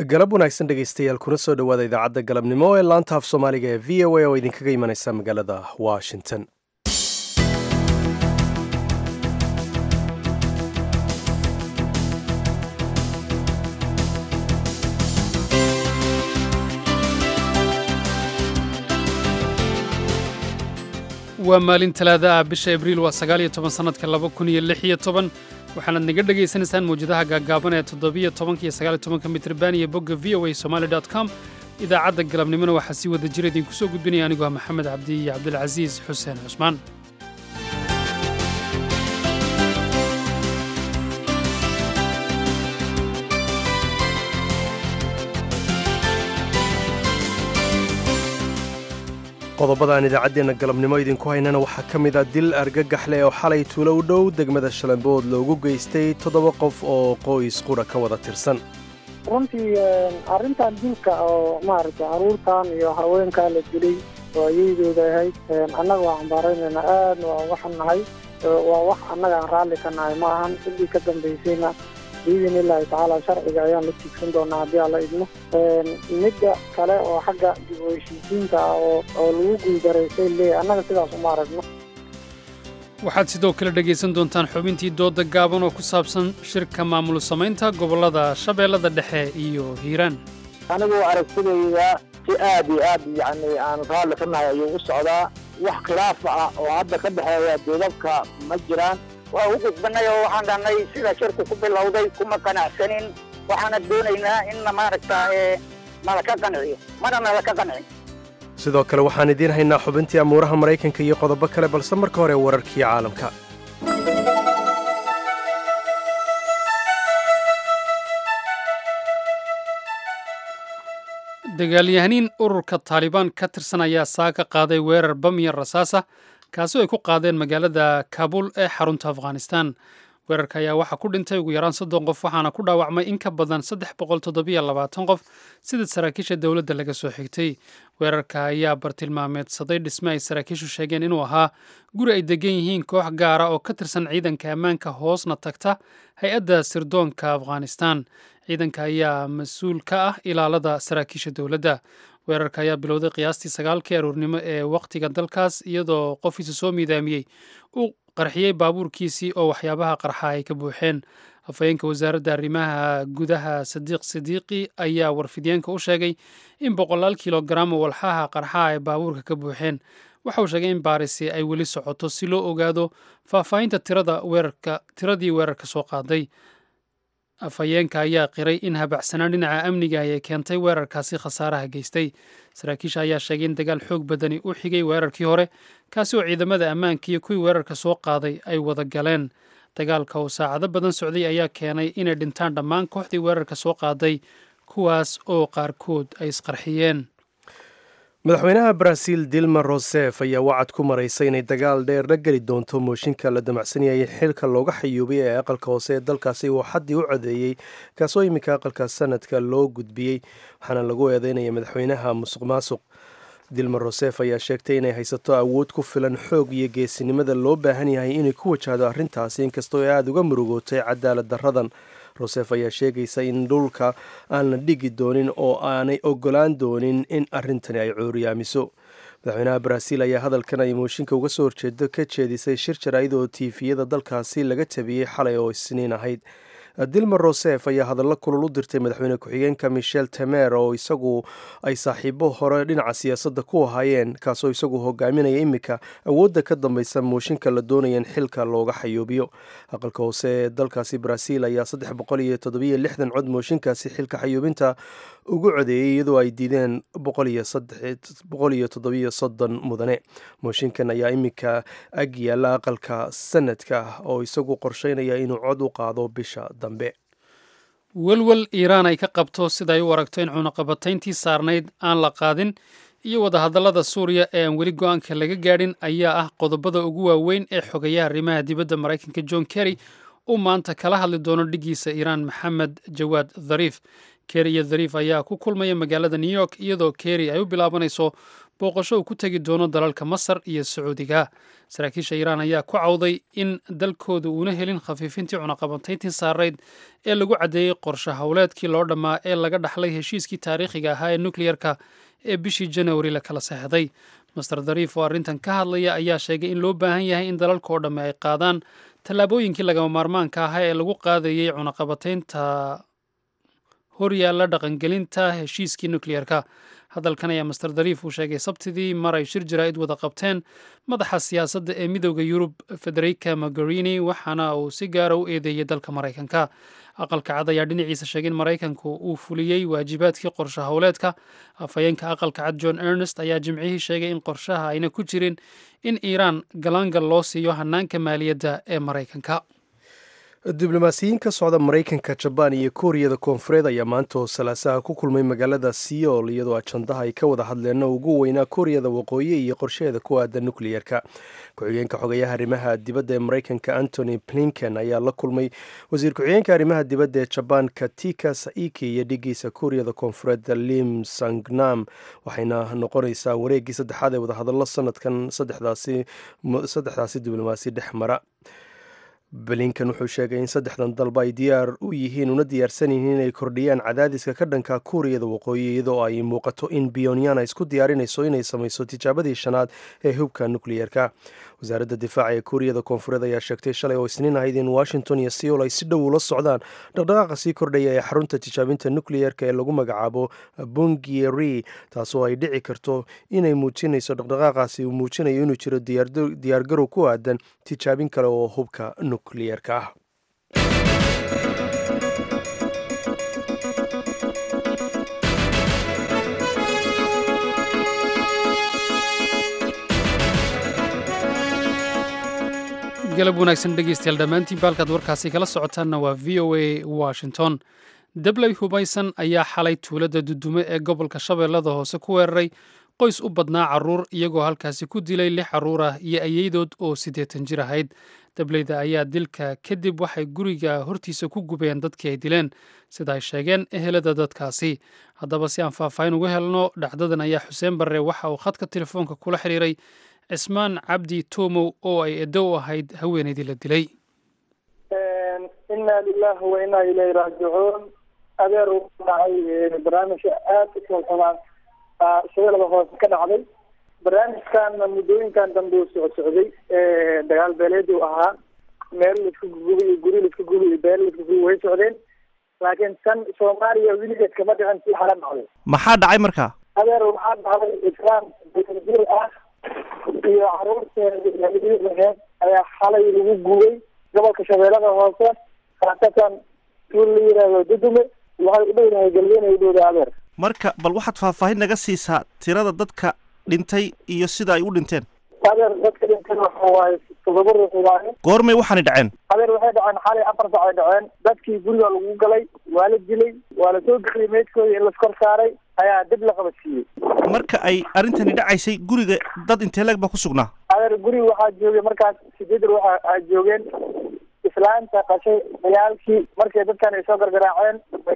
galab wanaagsan dhegaystayaal kuna soo dhowaada idaacadda galabnimo ee laanta af soomaaliga ee v o a oo idinkaga imanaysa magaalada washington waa maalin talaada ah bisha abriil waa sagaal iyo toban sannadka laba kun iyo lix iyo toban waxaanaad naga dhegaysanaysaan mawjadaha gaagaaban ee toddobiyo tobanka iyo sagaal iyo tobanka mitrban iyo bogga v o a somali dot com idaacadda galabnimona waxaa sii wada jira idinku soo gudbinaya anigoo ah maxamed cabdi iyo cabdilcasiis xuseen cusmaan qodobada aan idaacaddeenna galabnimo idinku haynana waxaa ka mid ah dil argagaxleh oo xalay tuulo u dhow degmada shalambood loogu geystay toddoba qof oo qoys qura ka wada tirsan runtii arrintan dilka oo maaragtay caruurtan iyo haweenkaa la dilay oo ayaydooda ahayd annaga waa cambaaraynayna aadna waa uga xunnahay waa wax annaga aan raalli ka nahay ma ahan sidii ka dambaysayna biidin illaahi tacaala sharciga ayaan la tiigsan doonaa haddii aan la idmo midda kale oo xagga dib u heshiisiinta ah oo oo lagu guuldaraystay leeyahy annaga sidaas uma aragno waxaad sidoo kale dhegaysan doontaan xubintii doodda gaaban oo ku saabsan shirka maamul samaynta gobollada shabeellada dhexe iyo hiiraan anigu aragtidayda si aad iyo aad yacni aan raalli ka nahay ayuu u socdaa wax khilaafa ah oo hadda ka dhexeeya doodabka ma jiraan waa u gudbanay oo waxaan dhahnay sida shirku ku bilowday kuma qanacsanin waxaana doonaynaa inna maaragta nalaka qanciyo mana nalaka qancin sidoo kale waxaan idiin haynaa xubintii amuuraha maraykanka iyo qodobo kale balse marka hore wararkii caalamka dagaalyahaniin ururka taalibaan ka tirsan ayaa saa ka qaaday weerar bamya rasaasa kaasi oo ay ku qaadeen magaalada kaabul ee xarunta afghanistan weerarka ayaa waxaa ku dhintay ugu yaraan soddon qof waxaana ku dhaawacmay in ka badan saddex boqol toddobiyo labaatan qof sida saraakiisha dowladda laga soo xigtay weerarka ayaa bartilmaameedsaday dhisme ay saraakiishu sheegeen inuu ahaa guri ay degan yihiin koox gaara oo ka tirsan ciidanka ammaanka hoosna tagta hay-adda sirdoonka afghanistan ciidanka ayaa mas-uul ka ah ilaalada saraakiisha dowladda weerarka ayaa bilowday qiyaastii sagaalkii aroornimo ee wakhtiga dalkaas iyadoo qofiisa soo miidaamiyey uu qarxiyey baabuurkiisii oo waxyaabaha qarxa ay ka buuxeen afhayeenka wasaaradda arrimaha gudaha sadiiq sidiiqi ayaa warfidyaenka u sheegay in boqolaal kilogaram oo walxaha qarxa ay baabuurka ka buuxeen waxa uu sheegay in baarisi ay weli socoto si loo ogaado faahfaahinta tirada weerarka tiradii weerarka soo qaaday afhayeenka ayaa qiray in habacsanaan dhinaca amniga ay keentay weerarkaasi khasaaraha geystay saraakiisha ayaa sheegay in dagaal xoog badani u xigay weerarkii hore kaasi oo ciidamada ammaanka iyo kuwii weerarka soo qaaday ay wada galeen dagaalka oo saacado badan socday ayaa keenay inay dhintaan dhammaan kooxdii weerarka soo qaaday kuwaas oo qaarkood ay isqarxiyeen madaxweynaha baraaziil dilma rosef ayaa wacad ku maraysay inay dagaal dheer la geli doonto mooshinka la damacsanayay xilka looga xayuubay ee aqalka hoose ee dalkaasi uu xaddii u codeeyey kaasoo iminka aqalka sanadka loo gudbiyey waxaana lagu eedeynaya madaxweynaha musuq maasuq dilma rosef ayaa sheegtay inay haysato awood ku filan xoog iyo geesinimada loo baahan yahay inay ku wajahdo arrintaasi inkastoo ay aada uga murugootay cadaalad darradan rosef ayaa sheegaysa in dhulka aan la dhigi doonin oo aanay ogolaan doonin in arrintani ay cuuriyaamiso madaxweynaha baraaziil ayaa hadalkan ay mooshinka uga soo horjeedo ka jeedisay shir jaraa'id oo tiifiyada dalkaasi laga tabiyey xalay oo isniin ahayd dilma rosef ayaa hadallo kulul u dirtay madaxweyne ku-xigeenka michel temer oo isagu ay saaxiibo hore dhinaca siyaasadda ku ahaayeen kaasoo isagu hogaaminaya iminka awoodda ka dambeysa mooshinka la doonaya in xilka looga xayuubiyo aqalka hoose ee dalkaasi baraaziil ayaa saddex boqol iyo toddobiyo lixdan cod mooshinkaasi xilka xayuubinta ugu codeeyey iyadoo ay diideen boqol iyo toddobiyo soddon mudane mooshinkan ayaa iminka ag yaalla aqalka sanadka oo isagu qorsheynaya inuu cod u qaado bisha dambe welwel iiraan ay ka qabto sida ay u aragto in cunaqabatayntii saarnayd aan la qaadin iyo wadahadallada suuriya ee aan weli go-aanka laga gaadhin ayaa ah qodobada ugu waaweyn ee xogayaha arrimaha dibadda maraykanka john kerry uu maanta kala hadli doono dhiggiisa iiraan maxamed jawaad dhariif kerry iyo dhariif ayaa ku kulmaya magaalada new york iyadoo kerry ay u bilaabanayso booqasho uu ku tegi doono dalalka masar iyo sacuudiga saraakiisha iiraan ayaa ku cawday in dalkooda uuna helin khafiifintii cunaqabantayntii saarayd ee lagu caddeeyey qorshe howleedkii loo dhammaa ee laga dhaxlay heshiiskii taariikhiga ahaa ee nukleyerka ee bishii janawari la kala seexday master dariif oo arrintan ka hadlaya ayaa sheegay in loo baahan yahay in dalalka oo dhamme ay qaadaan tallaabooyinkii lagama maarmaanka ahaa ee lagu qaadayey cunaqabataynta horyaalla dhaqangelinta heshiiskii nukleyerka hadalkan ayaa master dariif uu sheegay sabtidii mar ay shir jaraa'id wada qabteen madaxa siyaasadda ee midooda yurub federica mogherini waxaana uu si gaara u eedeeyey dalka maraykanka aqalka cad ayaa dhinaciisa sheegay in maraykanku uu fuliyey waajibaadkii qorshe howleedka afhayeenka aqalka cad john ernest ayaa jimcihii sheegay in qorshaha ayna ku jirin in iiraan galaangal loo siiyo hanaanka maaliyadda ee maraykanka diblomaasiyiin ka socda maraykanka jabaan iyo kuuriyada koonfureed ayaa maanta oo salaasaha ku kulmay magaalada seoul iyadoo ajandaha ay ka wada hadleen ugu weynaa kuuriyada waqooyi iyo qorsheheeda ku aadan nukleyerka ku-xigeenka xogayaha arrimaha dibadda ee maraykanka antony blinken ayaa la kulmay wasiir ku-xigeenka arrimaha dibadda ee jabaan katika saiki iyo dhigiisa kuuriyada koonfureed lim sangnam waxayna noqonaysaa wareeggii saddexaad ee wadahadallo sanadkan saddexdaasi diblomaasi dhex mara blinkan wuxuu sheegay in saddexdan dalba ay diyaar u yihiin una diyaarsan yihiin inay kordhiyaan cadaadiska ka dhanka kuuriyada waqooyi iyadoo ay muuqato in biyonyan ay isku diyaarinayso inay samayso tijaabadii shanaad ee hubka nukleyerka wasaaradda difaaca ee kuuriyada koonfureed ayaa sheegtay shalay oo isniin ahayd in washington iyo seoul ay si dhow ula socdaan dhaqdhaqaaqa sii kordhaya ee xarunta tijaabinta nukleyerka ee lagu magacaabo bungieri taasoo ay dhici karto inay muujinayso dhaqdhaqaaqaasi uu muujinayo inuu jiro diyaargarow ku aadan tijaabin kale oo hubka nukleyerka ah galab wanaagsan dhegeystayaal dhammaantiin baalkaad warkaasi kala socotaanna waa v o a washington dabley hubaysan ayaa xalay tuulada dudume ee gobolka shabeellada hoose ku weeraray qoys u badnaa carruur iyagoo halkaasi ku dilay lix carruur ah iyo ayeydood oo siddeetan jir ahayd dableyda ayaa dilka kadib waxay guriga hortiisa ku gubeen dadkii ay dileen sida ay sheegeen ehelada dadkaasi haddaba si aan faahfaahin uga helno dhacdadan ayaa xuseen barre waxa uu khadka telefoonka kula xiriiray cismaan cabdi tomow oo ay edo u ahayd haweenaydii la dilay inna lilahi wa inna ilayhi raajicuun adeer u dhacay barnaamijka aada u kalxumaan shabeelada hoose ka dhacday barnaamijkan muddooyinkan dambe uu soco socday dagaal beeleed uu ahaa meel laisku gugubi iyo guri laisku gubi iyo beel laisku gubi way socdeen laakiin tan soomaaliya weligeed kama dhicin si xala dhacday maxaa dhacay marka adeer waxaa dhacday islaam jir ah iyo caruurteeda ayaa xalay lagu gubay gobolka shabeellada hoose khaasatan tuul la yiraahdo dudume waxay u dhowdahay galbeena u dhowda adeer marka bal waxaad faahfaahin naga siisaa tirada dadka dhintay iyo sida ay u dhinteen adeer dadka dhinteen waxa waaye todoba ruux waaye goormay waxaani dhaceen adeer waxay dhaceen xalay afar sac ay dhaceen dadkii guriga lagu galay waa la dilay waa la soo geliyay meydkooda in laskor saaray ayaa dib la qabadsiiyey marka ay arrintani dhacaysay guriga dad intee leeg baa ku sugnaa adeer guriga waxaa joogay markaas sideed ruux aa joogeen islaanta qashay ciyaalkii markay dadkan ay soo gargaraaceen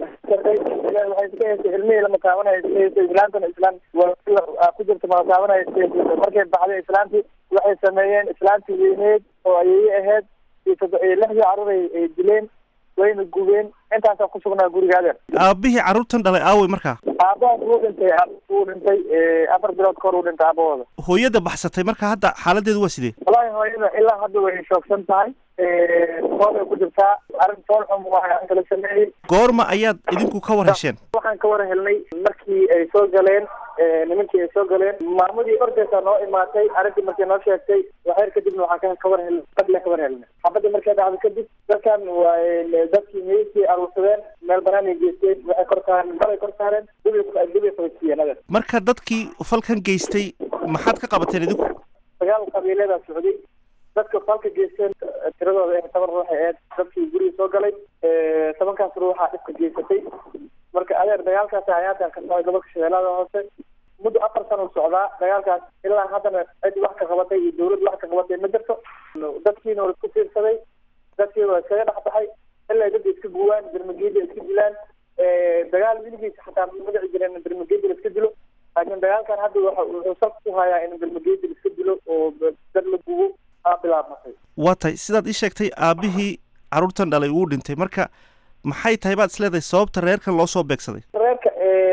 waxay iska heysay ilmihii lama taabanaya iska heysay islaantana islaan waa ku jirta mala taabanaya iska heysay markay baxday islaantii waxay sameeyeen islaantii weyneed oo ayay ahayd iyo todo iyo lixdii carruur ay dileen wayna gubeen intaasaa ku sugnaa guriga adeer aabihii carruurtan dhalay aawey markaa aabahaas wuu dhintay wuu dhintay afar bilood kahor uu dhintay aabahooda hooyada baxsatay marka hadda xaaladeedu waa sidee wallaahi hooyada ilaa hadda way shoogsan tahay fool ay ku jirtaa arrin fool xum waa kala sameeyey goorma ayaad idinku ka war hesheen waxaan ka war helnay markii ay soo galeen nimankii ay soo galeen maamadii ordaysa noo imaatay arrintii markay noo sheegtay waxyar kadibna waxaan ka war helnay fadle ka war helnay xabadda markay dhacdo kadib dadkan waa dadkii meydkii aruursadeen meel banaan ay geysteen waxay kor saareen balay kor saareen dibay dibay qabadsiiyeen adeer marka dadkii falkan geystay maxaad ka qabateen idinku dagaal qabiileedaa socday dadka falka geysteen tiradooda ee toban ruux aheed dadkii guriga soo galay tobankaas ruuxaa dhibka geysatay marka adeer dagaalkaas hayaatan ka socday gobolka shabeellada hoose muddo afar sana u socdaa dagaalkaas ilaa haddana cid wax ka qabatay iyo dawlad wax ka qabatay ma jirto dadkiina waa isku fiirsaday dadkii waa iskaga dhex baxay ilaa dadka iska guwaan dermageeda iska dilaan dagaal wiligiisa xataa ma dhici jireen dermageeda la iska dilo laakiin dagaalkan hadda waxa wuxuu salka ku hayaa in galmageyda iska dilo oo dad la gubo aa bilaabmatay waa tahay sidaad ii sheegtay aabbihii carruurtan dhalay uu dhintay marka maxay tahay baad isleedahay sababta reerkan loo soo beegsaday reerka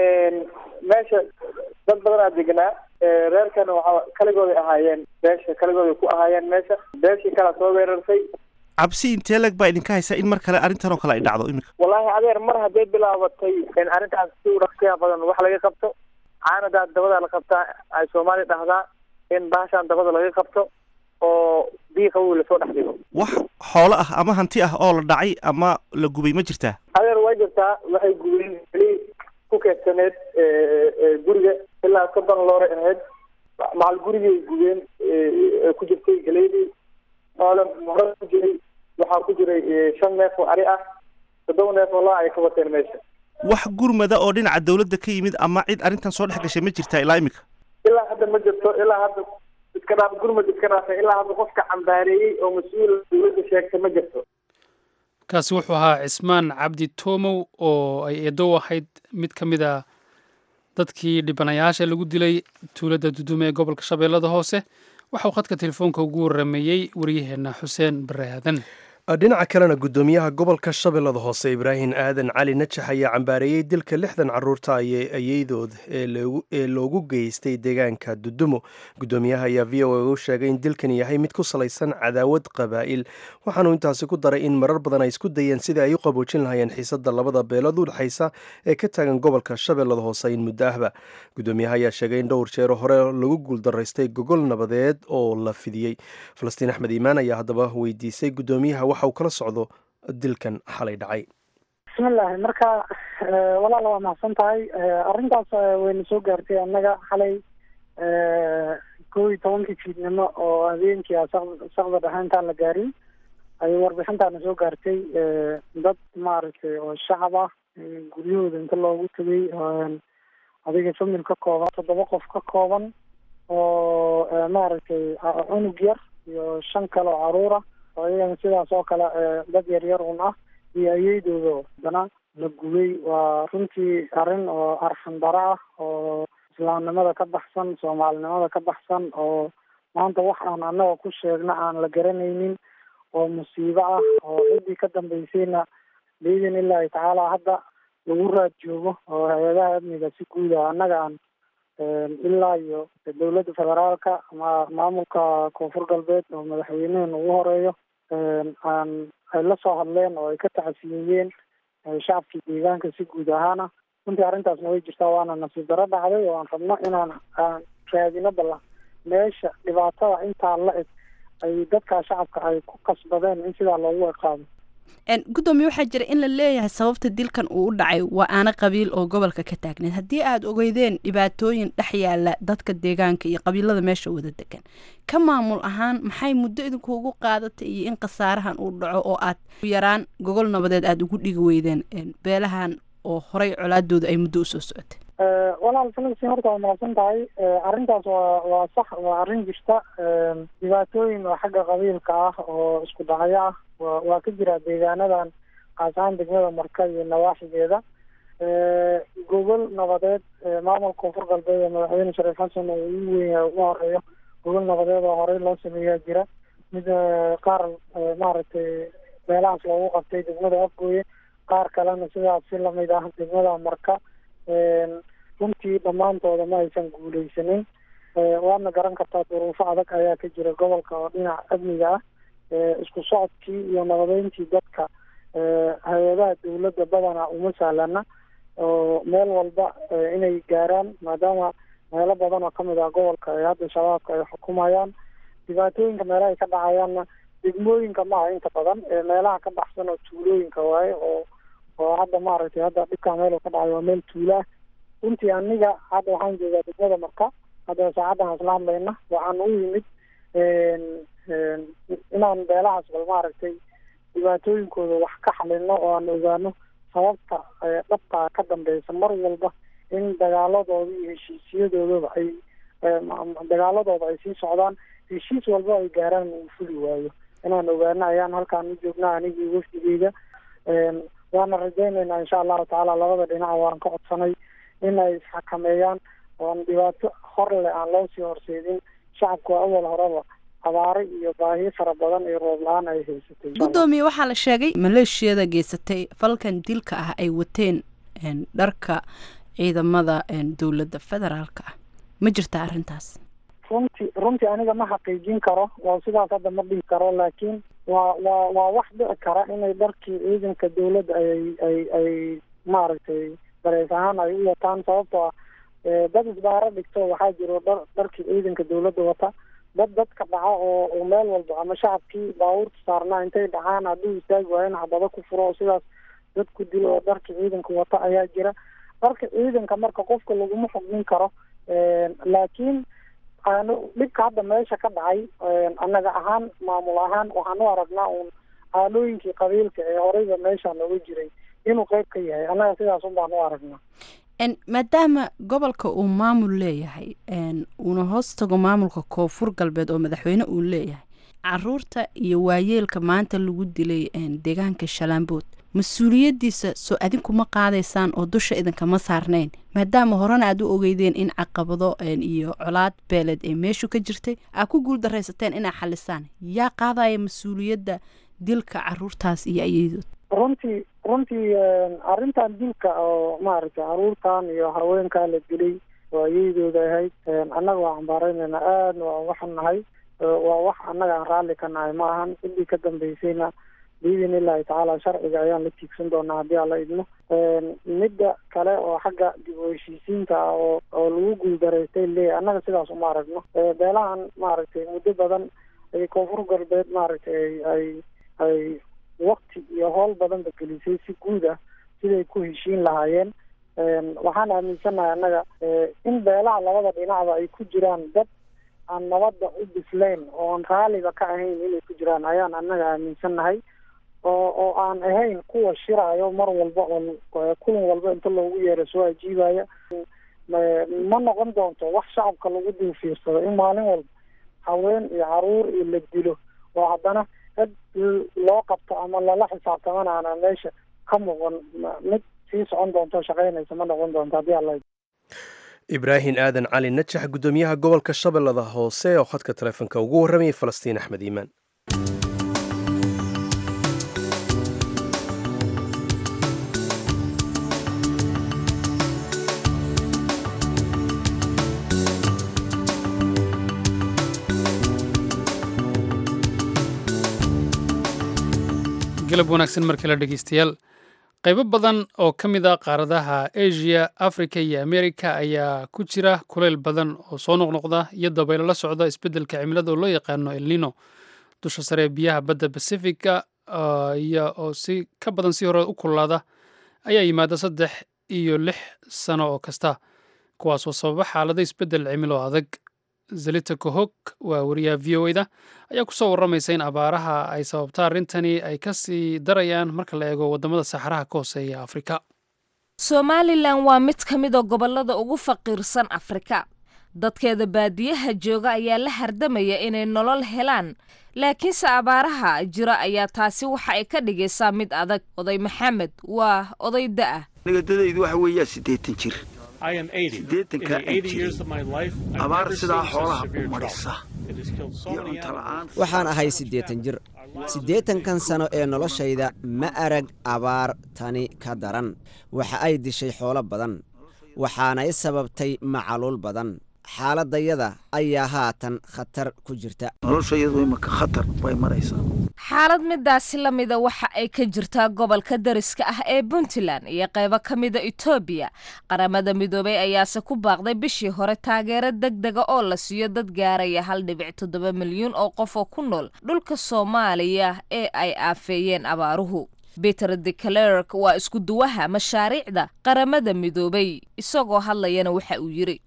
meesha dad badanaa deganaa reerkana waxaa kaligooday ahaayeen beesha kaligooday ku ahaayeen meesha beeshii kala soo weerarsay cabsi intee leg baa idinka haysa in mar kale arrintan oo kale ay dhacdo iminka wallaahi adeer mar hadday bilaabatay in arrintaas si u dhaqsiya badan wax laga qabto caanadaa dabada la qabtaa ay soomaali dhahdaa in bahashaan dabada laga qabto oo diiqa uu lasoo dhex dhigo wax xoolo ah ama hanti ah oo la dhacay ama la gubay ma jirtaa adeer waa jirtaa waxay gubeen keli ku keedsaneed guriga ilaa soddon loore ahayd macal gurigay gubeen ku jirtay galeydii xoole hore ku jiray waxaa ku jiray shan neef oo ari ah toddoba neef oo laa ay ka wateen meesha wax gurmada oo dhinaca dawladda ka yimid ama cid arrintan soo dhex gashay ma jirtaa ilaa iminka ilaa hadda ma jirto ilaa hadda iska dhaaf gurmad iska dhaafay ilaa hadda qofka cambaareeyey oo mas-uul dawladda sheegtay ma jirto kaasi wuxuu ahaa cismaan cabdi toomow oo ay eedow ahayd mid ka mid a dadkii dhibanayaasha lagu dilay tuuladda dudume ee gobolka shabeellada hoose waxauu khadka telefoonka ugu warameeyey waryaheenna xuseen bare aadan dhinaca kalena guddoomiyaha gobolka shabeellada hoose ibraahim aadan cali najax ayaa cambaareeyey dilka lixdan caruurta ayeydood ee loogu geystay deegaanka dudumo guddoomiyaha ayaa v o a u sheegay in dilkan yahay mid ku salaysan cadaawad qabaa'il waxaanuu intaasi ku daray in marar badan ay isku dayeen sidai ay u qaboojin lahayeen xiisada labada beelood u dhexaysa ee ka taagan gobolka shabeellada hoose in muddo ahba guddoomiyaha ayaa sheegay in dhowr jeero hore lagu guuldaraystay gogol nabadeed oo la fidiyey falastiin axmed iimaan ayaa haddaba weydiisay guddoomiyaha waxa uu kala socdo dilkan xalay dhacay bismillahi marka walaal waa mahadsan tahay arrintaas wayna soo gaartay annaga xalay kow iyo tobankii fiidnimo oo habeenkii a saqda dhexe intaan la gaarin ayay warbixintaana soo gaartay dad maaragtay oo shacab ah guryahooda inta loogu tegay adiga famil ka kooban toddoba qof ka kooban oo maaragtay cunug yar iyo shan kale oo caruura oo iyagana sidaas oo kale dad yar yar un ah iyo ayeydooda haddana la gubay waa runtii arrin oo arxan daro ah oo islaamnimada ka baxsan soomaalinimada ka baxsan oo maanta wax aan annaga ku sheegna aan la garanaynin oo musiibo ah oo ciddii ka dambeysayna biidin illaahi tacaala hadda lagu raad joogo oo hay-adaha amniga si guud ah annaga aan ilaa iyo dowladda federaalka ama maamulka koonfur galbeed oo madaxweynehen ugu horeeyo aan ay la soo hadleen oo ay ka tacasiyeeyeen shacabkii deegaanka si guud ahaana runtii arrintaasna way jirtaa waana nasiib daro dhacday oo aan rabno inaan aan raadino balla meesha dhibaatada intaa la eg ay dadkaa shacabka ay ku kasbadeen in sidaa loogu eqaado gudoomiye waxaa jira in la leeyahay sababta dilkan uu u dhacay waa aana qabiil oo gobolka ka taagneed haddii aad ogeydeen dhibaatooyin dhex yaala dadka deegaanka iyo qabiilada meesha wada degan ka maamul ahaan maxay muddo idinkuugu qaadatay iyo in khasaarahan uu dhaco oo aad yaraan gogol nabadeed aada ugu dhigi weydeen beelahan oo horay colaadooda ay muddo usoo socotay walaal filistiin horta waa mahadsan tahay arrintaas waa waa sax waa arrin jirta dhibaatooyin oo xagga qabiilka ah oo isku dhacyo ah wa waa ka jira deegaanadan kaas ahaan degmada marka iyo nawaaxigeeda gogol nabadeed maamulka koonfur galbeed ee madaxweyne shariif xasan oo ugu weyn ugu horeeyo gogol nabadeed oo horey loo sameeyaa jira mid qaar maaragtay meelahaas loogu qabtay degmada afgooye qaar kalena sidaas si lamid ah degmada marka runtii dhammaantooda ma aysan guuleysanin waadna garan kartaa duruufo adag ayaa ka jira gobolka oo dhinaca amniga ah isku socodkii iyo nabadeyntii dadka hay-adaha dawladda badana uma sahlana oo meel walba inay gaaraan maadaama meelo badan oo kamid ah gobolka ay hadda shabaabka ay xukumayaan dhibaatooyinka meelaha ay ka dhacayaanna degmooyinka maaha inta badan meelaha ka baxsan oo tuulooyinka waaye oo oo hadda maaragtay hadda dhibkaa meel uu ka dhacayo waa meel tuulaah runtii aniga hadda waxaan joogaa degmada marka hadda saacaddan isla hadlayna waxaan u yimid inaan beelahaas bal maaragtay dhibaatooyinkooda wax ka xalino oo aan ogaano sababta dhabtaa ka dambeysa mar walba in dagaaladooda iyo heshiisyadoodaba ay dagaaladooda ay sii socdaan heshiis walba ay gaaraan uu fuli waayo inaan ogaano ayaan halkaan u joognaa anigii wafdigeyga waana rajaynaynaa insha allahu tacaala labada dhinac waan ka codsanay in ay isxakameeyaan oon dhibaato hor leh aan loo sii horseedin shacabku waa awal horeba abaaro iyo baahiyo fara badan iyo roob la-aan ay haysatay guddoomiye waxaa la sheegay maleeshiyada geysatay falkan dilka ah ay wateen dharka ciidamada dowladda federaalka ah ma jirta arrintaas runtii runtii aniga ma xaqiijin karo waa sidaas hadda ma dhihi karo laakiin waa waa waa wax dhici kara inay dharkii ciidanka dowladda ay ay ay maaragtay dareys ahaan ay u wataan sababtoo ah dad isbaaro dhigto waxaa jiro dhar dharkii ciidanka dowladda wata dad dadka dhaca oo oo meel walba ama shacabkii baabuurta saarnaa intay dhacaan hadduu istaagi waayo in xabado ku furo oo sidaas dad ku dilo oo dharkii ciidanka wata ayaa jira dharka ciidanka marka qofka laguma xugmin karo laakiin aanu dhibka hadda meesha ka dhacay annaga ahaan maamul ahaan waxaan u aragnaa uun aalooyinkii qabiilka ee horeyba meesha nooga jiray inuu qeyb ka yahay annaga sidaas un baan u aragnaa maadaama gobolka uu maamul leeyahay uuna hoos tago maamulka koonfur galbeed oo madaxweyne uu leeyahay caruurta iyo waayeelka maanta lagu dilay deegaanka shalaambood mas-uuliyaddiisa soo adinkuma qaadaysaan oo dusha idinkama saarnayn maadaama horena aad u ogeydeen in caqabado iyo colaad beeleed ee meeshu ka jirtay aad ku guul daraysateen inaa xalisaan yaa qaadaya mas-uuliyadda dilka caruurtaas iyo ayadood runtii runtii arrintan dilka oo maaragtay caruurtan iyo haweenkaa la dilay oo ayaydooda ahayd annaga waa cambaareynayna aadna waa uga xunnahay waa wax annaga aan raalli ka nahay ma ahan ciddii ka dambeysayna biidin illaahi tacaala sharciga ayaan la tiigsan doonaa haddii aan la idmo midda kale oo xagga dib u heshiisiinta ah oo oo lagu guuldaraystay leeyahy annaga sidaas uma aragno beelahan maaragtay muddo badan ay koonfur galbeed maaragtay ay ay ay wakti iyo howl badanba gelisay si guud ah siday ku heshiin lahaayeen waxaan aaminsannahay annaga in beelaha labada dhinacba ay ku jiraan dad aan nabadda u bislayn oo aan raaliba ka ahayn inay ku jiraan ayaan annaga aaminsannahay oo oo aan ahayn kuwa shiraayo mar walba oo kulan walba inta loogu yeero soo ajiibaya ma noqon doonto wax shacabka lagu dul fiirsado in maalin walba haween iyo caruur iyo la dilo oo haddana dad loo qabto ama lala xisaabtamana aana meesha ka muuqan mid sii socon doonto shaqaynaysa ma noqon doonto haddii alla ibraahim aadan cali najax guddoomiyaha gobolka shabeellada hoose oo khadka taleefonka ugu warramayay falastiin axmed iimaan galab wanaagsan mar kale dhegeystayaal qaybo badan oo ka mid a qaaradaha asia africa iyo america ayaa ku jira kuleyl badan oo soo noqnoqda iyo dabaylo la socda isbeddelka cimilada oo loo yaqaano elnino dusha sare ee biyaha badda bacifica iyo oo si ka badan si hore u kululaada ayaa yimaada saddex iyo lix sano oo kasta kuwaasoo sababa xaalado isbeddel cimilo adag zelita kohog waa wariyaha v o da ayaa kusoo warramaysa in abaaraha ay sababta arrintani ay ka sii darayaan marka la eego waddamada saxaraha ka hooseeya afrika somalilan waa mid ka mid a gobollada ugu faqiirsan afrika dadkeeda baadiyaha jooga ayaa la hardamaya inay nolol helaan laakiinse abaaraha jira ayaa taasi waxa ay ka dhigaysaa mid adag oday maxamed waa oday da'ah nigadadaydu waxa weeyaa siddeetan jir siddeetankaa aan jirin abaar sidaa xoolaha u marisa iyo cuntola-aan waxaan ahay siddeetan jir siddeetankan sano ee noloshayda ma arag abaar tani ka daran waxa ay dishay xoolo badan waxaanay sababtay macaluul badan xaaladayada ayaa haatan khatar ku jirta noloshayadu imaka khatar bay maraysaa xaalad midaasi la mida waxa ay ka jirtaa gobolka dariska ah ee puntland iyo qaybo ka mida etoobiya qaramada midoobay ayaase ku baaqday bishii hore taageero deg dega oo la siiyo dad gaaraya hal dhibic toddoba milyuun oo qof oo ku nool dhulka soomaaliya ee ay aafeeyeen abaaruhu peter de clerk waa isku duwaha mashaariicda qaramada midoobay isagoo hadlayana waxa uu yidhi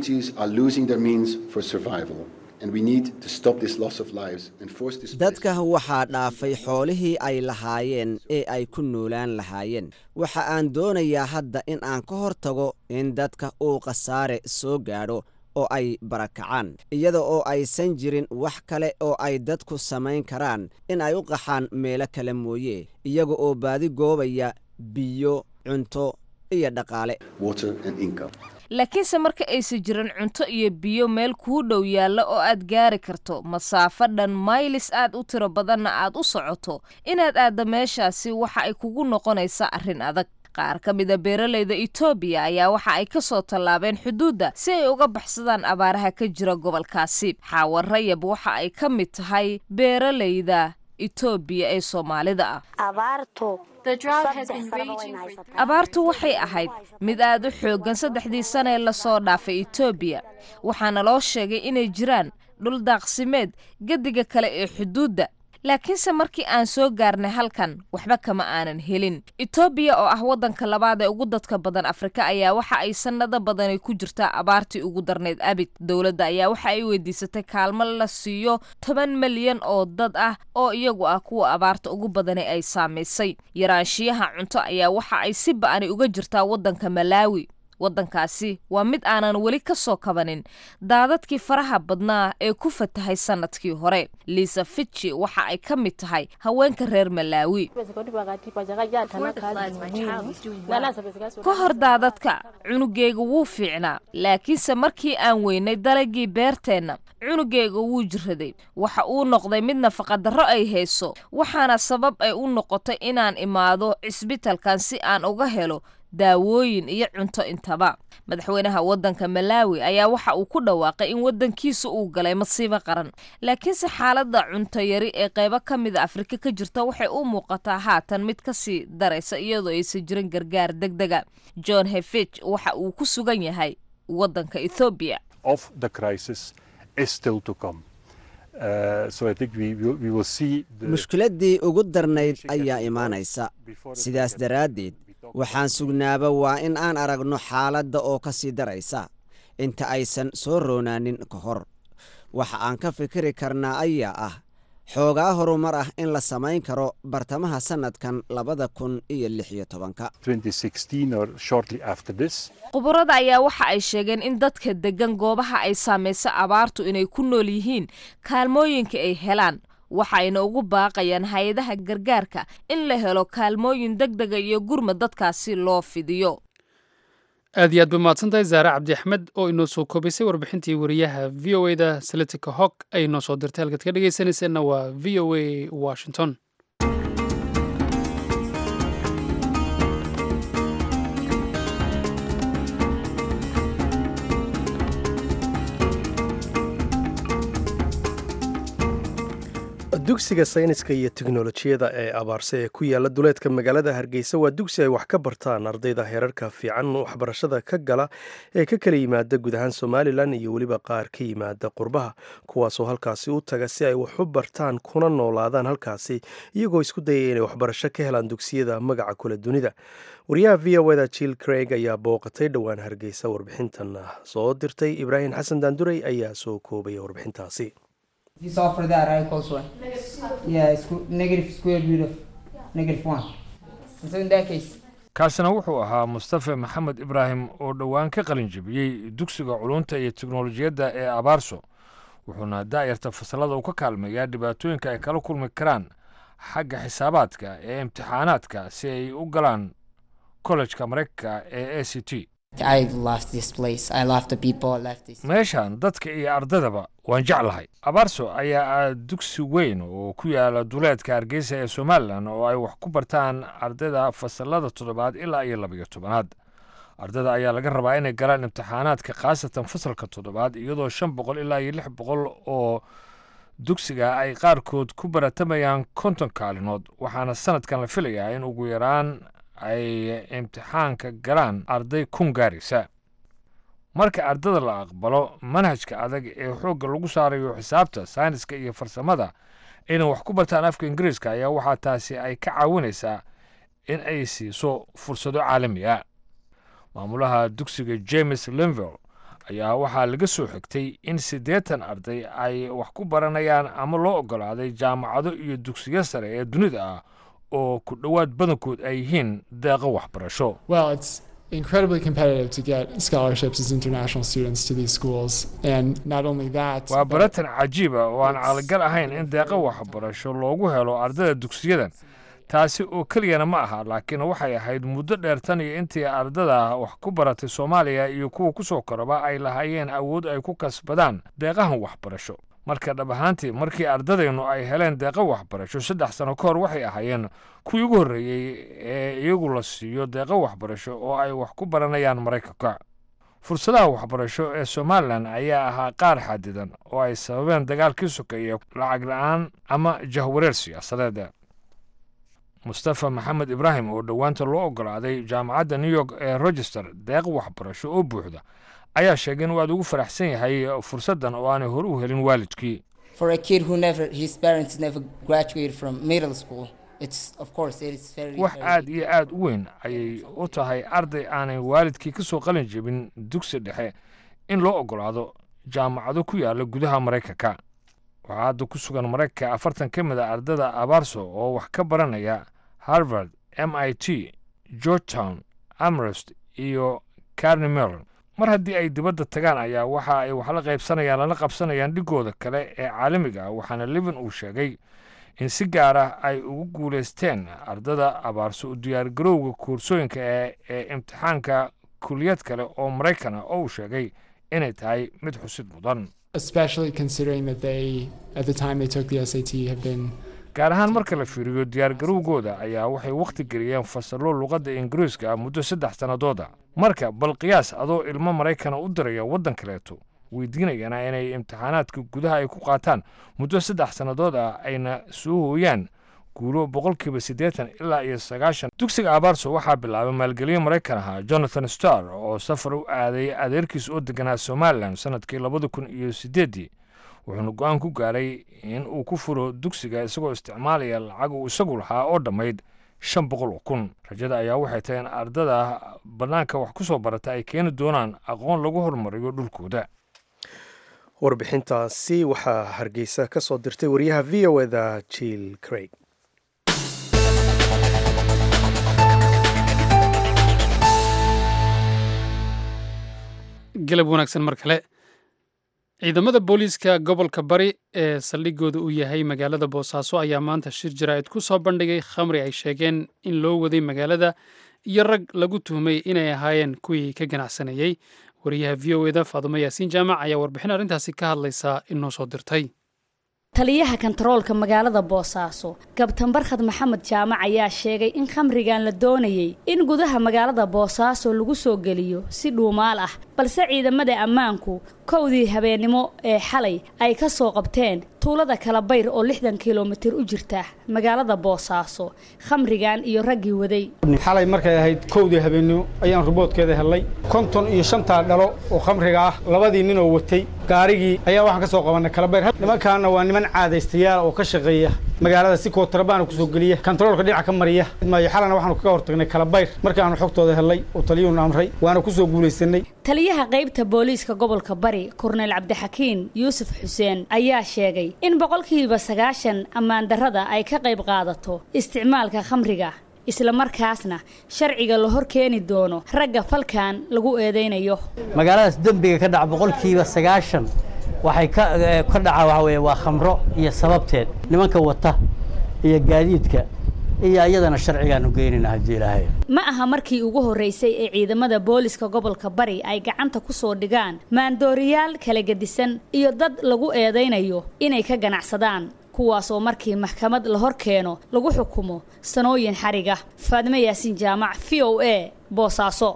dadka waxaa dhaafay xoolihii ay lahaayeen ee ay ku noolaan lahaayeen waxa aan doonayaa hadda in aan ka hor tago in dadka uu khasaare soo gaadho oo ay barakacaan iyada oo aysan jirin wax kale oo ay dadku samayn karaan in ay u qaxaan meelo kale mooye iyaga oo baadi goobaya biyo cunto iyo dhaqaale laakiinse marka aysan jirin cunto iyo biyo meel kuu dhow yaalla oo aad gaari karto masaafo dhan maylis aad u tiro badanna aad u socoto inaad aadda meeshaasi waxa ay kugu noqonaysaa arrin adag qaar ka mida beeralayda etoobiya ayaa waxa ay ka soo tallaabeen xuduudda si ay uga baxsadaan abaaraha ka jira gobolkaasi xaawa rayab waxa ay ka mid tahay beeralayda etoobiya ee soomaalida ah abaartu waxay ahayd mid aad u xooggan saddexdii sana ee lasoo dhaafay etoobiya waxaana loo sheegay inay jiraan dhul daaqsimeed gediga kale ee xuduudda laakiinse markii aan soo gaarnay halkan waxba kama aanan helin etoobiya oo ah waddanka labaad ee ugu dadka badan afrika ayaa waxa ay sannado badani ku jirtaa abaartii ugu darnayd abid dowladda ayaa waxa ay weydiisatay kaalmo la siiyo toban milyan oo dad ah oo iyagu ah kuwa abaarta ugu badani ay saamaysay yaraanshiyaha cunto ayaa waxa ay si ba'ani uga jirtaa waddanka malaawi waddankaasi waa mid aanan weli ka soo kabanin daadadkii faraha badnaa ee ku fatahay sannadkii hore liisa fitchi waxa ay ka mid tahay haweenka reer malaawi ka hor daadadka cunugeyga wuu fiicnaa laakiinse markii aan weynay dalagii beerteenna cunugeyga wuu jiraday waxa uu noqday mid nafaqadarro ay hayso waxaana sabab ay u noqotay inaan imaado cisbitalkan si aan uga helo daawooyin iyo cunto intaba madaxweynaha waddanka malaawi ayaa waxa uu ku dhawaaqay in waddankiisa uu galay masiibo qaran laakiinse xaaladda cunto yari ee qaybo ka mida afrika ka jirta waxay u muuqataa haatan mid ka sii daraysa iyadoo aysan jirin gargaar deg dega john hefich waxa uu ku sugan yahay waddanka ethoobiya mushkiladdii ugu darnayd ayaa imaanaysa sidaas daraaddeed waxaan sugnaaba waa in aan aragno xaaladda oo ka sii daraysa inta aysan soo roonaanin ka hor waxa aan ka fikiri karnaa ayaa ah xoogaa horumar ah in la samayn karo bartamaha sannadkan labada kun iyo lix iyo tobanka khubarada ayaa waxa ay sheegeen in dadka deggan goobaha ay saamayso abaartu inay ku nool yihiin kaalmooyinka ay helaan waxayna ugu baaqayaan hay-adaha gargaarka in la helo kaalmooyin deg dega iyo gurma dadkaasi loo fidiyo aad iyo aad ba mahadsantahay zaare cabdi axmed oo inoo soo koobaysay warbixintii wariyaha v o e da salitica hog ay inoo soo dirtay halkaad ka dhegaysanayseena waa v o a washington dugsiga sayniska iyo teknolojiyada ee abaarse ee ku yaala duleedka magaalada hargeysa waa dugsi ay wax ka bartaan ardayda heerarka fiican waxbarashada ka gala ee ka kala yimaada guud ahaan somalilan iyo weliba qaar ka yimaada qurbaha kuwaasoo halkaasi u taga si ay wax u bartaan kuna noolaadaan halkaasi iyagoo isku dayaya inay waxbarasho ka helaan dugsiyada magaca kule dunida wariyaha v o eda jill craig ayaa booqatay dhowaan hargeysa warbixintan soo dirtay ibraahim xasan daandurey ayaa soo koobaya warbixintaasi You solve for that, right? Close one. Yeah, it's negative square root of negative one. And so in that case, kaasina wuxuu ahaa mustafe maxamed ibraahim oo dhowaan ka qalin jebiyey dugsiga culunta iyo teknolojiyadda ee abaarso wuxuuna daa'irta fasalada uu ka kaalmeeyaa dhibaatooyinka ay kala kulmi karaan xagga xisaabaadka ee imtixaanaadka si ay u galaan kollejka maraykanka ee a c t meeshan dadka iyo ardaydaba waan jeclahay abaarso ayaa ah dugsi weyn oo ku yaala duleedka hargeysa ee somalilan oo ay wax ku bartaan ardayda fasalada toddobaad ilaa iyo labayo tobanaad ardayda ayaa laga rabaa inay galaan imtixaanaadka khaasatan fasalka toddobaad iyadoo shan boqol ilaa iyo lix boqol oo dugsiga ay qaarkood ku baratamayaan konton kaalinood waxaana sanadkan la filayaa in ugu yaraan ay imtixaanka galaan arday kun gaaraysa marka ardada la aqbalo manhajka adag ee xoogga lagu saarayo xisaabta sayniska iyo farsamada inay wax ku bartaan afka ingiriiska ayaa waxaa taasi ay ka caawinaysaa in ay siiso fursado caalami ah maamulaha dugsiga james linville ayaa waxaa laga soo xigtay in siddeetan arday ay wax ku baranayaan ama loo oggolaaday jaamacado iyo dugsiyo sare ee dunida ah oo ku dhowaad badankood ay yihiin deeqo waxbarasho incredibly competitive to get scholarships as international students to these schools and not only that waa baratan cajiiba oo aan calagal ahayn in deeqo waxbarasho loogu helo ardayda dugsiyadan taasi oo keliyana ma aha laakiin waxay ahayd muddo dheer tan iyo intii ardada wax ku baratay soomaaliya iyo kuwa ku soo koraba ay lahaayeen awood ay ku kasbadaan deeqahan waxbarasho marka dhab ahaantii markii ardadeennu ay heleen deeqo waxbarasho saddex sano ka hor waxay ahaayeen kuwii ugu horreeyey ee iyagu la siiyo deeqo waxbarasho oo ay wax ku baranayaan maraykanka fursadaha waxbarasho ee somalilan ayaa ahaa qaar xadidan oo ay sababeen dagaalkii sokeeye lacag la-aan ama jahwareer siyaasadeed mustafa maxamed ibraahim oo dhowaanta loo ogolaaday jaamacadda new york ee rochester deeq waxbarasho oo buuxda ayaa sheegay inuu aad ugu faraxsan yahay fursaddan oo aanay hore u helin waalidkii For a kid who never, his parents never graduated from middle school, it's of course it is very. wax very aad iyo aad u weyn ayay u tahay arday aanay waalidkii ka soo qalin jebin dugsi dhexe in loo ogolaado jaamacado ku yaala gudaha maraykanka waxaa hadda ku sugan maraykanka afartan ka mid a ardada abaarso oo wax ka baranaya harvard m i t georgetown amherst iyo carni mellon mar haddii ay dibadda tagaan ayaa waxa ay wax la qaybsanayaan lana qabsanayaan dhigooda kale ee caalamiga ah waxaana levin uu sheegay in si gaar ah ay ugu guulaysteen ardada abaarso u diyaargarowga koorsooyinka ee ee imtixaanka kuliyad kale oo maraykan ah oo uu sheegay inay tahay mid xusid mudan especially considering that they, at the time they took the SAT, have been gaar ahaan marka la fiiriyo diyaargarowgooda ayaa waxay wakhti geliyeen fasallo luqadda ingiriiska ah muddo saddex sannadooda marka bal qiyaas adoo ilmo maraykana u diraya waddan kaleeto weydiinayana inay imtixaanaadka gudaha ay ku qaataan muddo saddex sannadood ah ayna soo hooyaan guulo boqolkiiba siddeetan ilaa iyo sagaashan dugsiga abaarso waxaa bilaabay maalgelyo maraykan ahaa jonathan starr oo safar u aaday adeerkiis oo deganaa somalilan sannadkii labada kun iyo siddeeddii wuxuuna go-aan ku gaaray in uu ku furo dugsiga isagoo isticmaalaya lacag uu isagu lahaa oo dhammayd shan boqol oo kun rajada ayaa waxay tahay in ardada bannaanka wax ku soo barata ay keeni doonaan aqoon lagu horumariyo dhulkooda warbixintaasi waxaa hargeysa ka soo dirtay wariyaha v o eda jill craig galab wanaagsan mar kale ciidamada booliiska gobolka bari ee saldhigooda uu yahay magaalada boosaaso ayaa maanta shir jaraa'id ku soo bandhigay khamri ay sheegeen in loo waday magaalada iyo rag lagu tuhmay inay ahaayeen kuwii ka ganacsanayey wariyaha v o eda faadumo yaasiin jaamac ayaa warbixin arrintaasi ka hadlaysa inoo soo dirtay taliyaha kantaroolka magaalada boosaaso kabtan barkhad maxamed jaamac ayaa sheegay in khamrigan la doonayey in gudaha magaalada boosaaso lagu soo geliyo si dhuumaal ah balse ciidamada ammaanku kowdii habeennimo ee xalay ay ka soo qabteen tuulada kalabayr oo lixdan kilomitir u jirta magaalada boosaaso khamrigan iyo raggii waday xalay markay ahayd kowdii habeennimo ayaan ruboodkeeda helnay konton iyo shantaa dhalo oo khamriga ah labadii ninoo watay gaarigii ayaa waxaan ka soo qabannay kalabayr nimankaana waa niman caadaystayaal oo ka shaqeeya magaalada si kootarbaana kusoo geliya kantaroolka dhinaca ka mariya maayo xalana waxaanu kaga hortagnay kalabayr markaanu xogtooda helnay oo taliyuuna amray waana kusoo guulaysanay taliyaha qaybta booliiska gobolka bari korneyl cabdixakiin yuusuf xuseen ayaa sheegay in boqolkiiba sagaashan ammaan darrada ay ka qayb qaadato isticmaalka khamriga islamarkaasna sharciga la hor keeni doono ragga falkan lagu eedaynayo magaaladaas dembiga ka dhaca boqolkiiba sagaashan waxay ka ka dhaca waxa weeye waa khamro iyo sababteed nimanka wata iyo gaadiidka iyo iyadana sharcigaanu geynayna haddii ilaahay ma aha markii ugu horreysay ee ciidamada booliska gobolka bari ay gacanta ku soo dhigaan maandooriyaal kala gedisan iyo dad lagu eedaynayo inay ka ganacsadaan kuwaasoo markii maxkamad la hor keeno lagu xukumo sanooyin xariga faadime yaasiin jaamac v o a boosaaso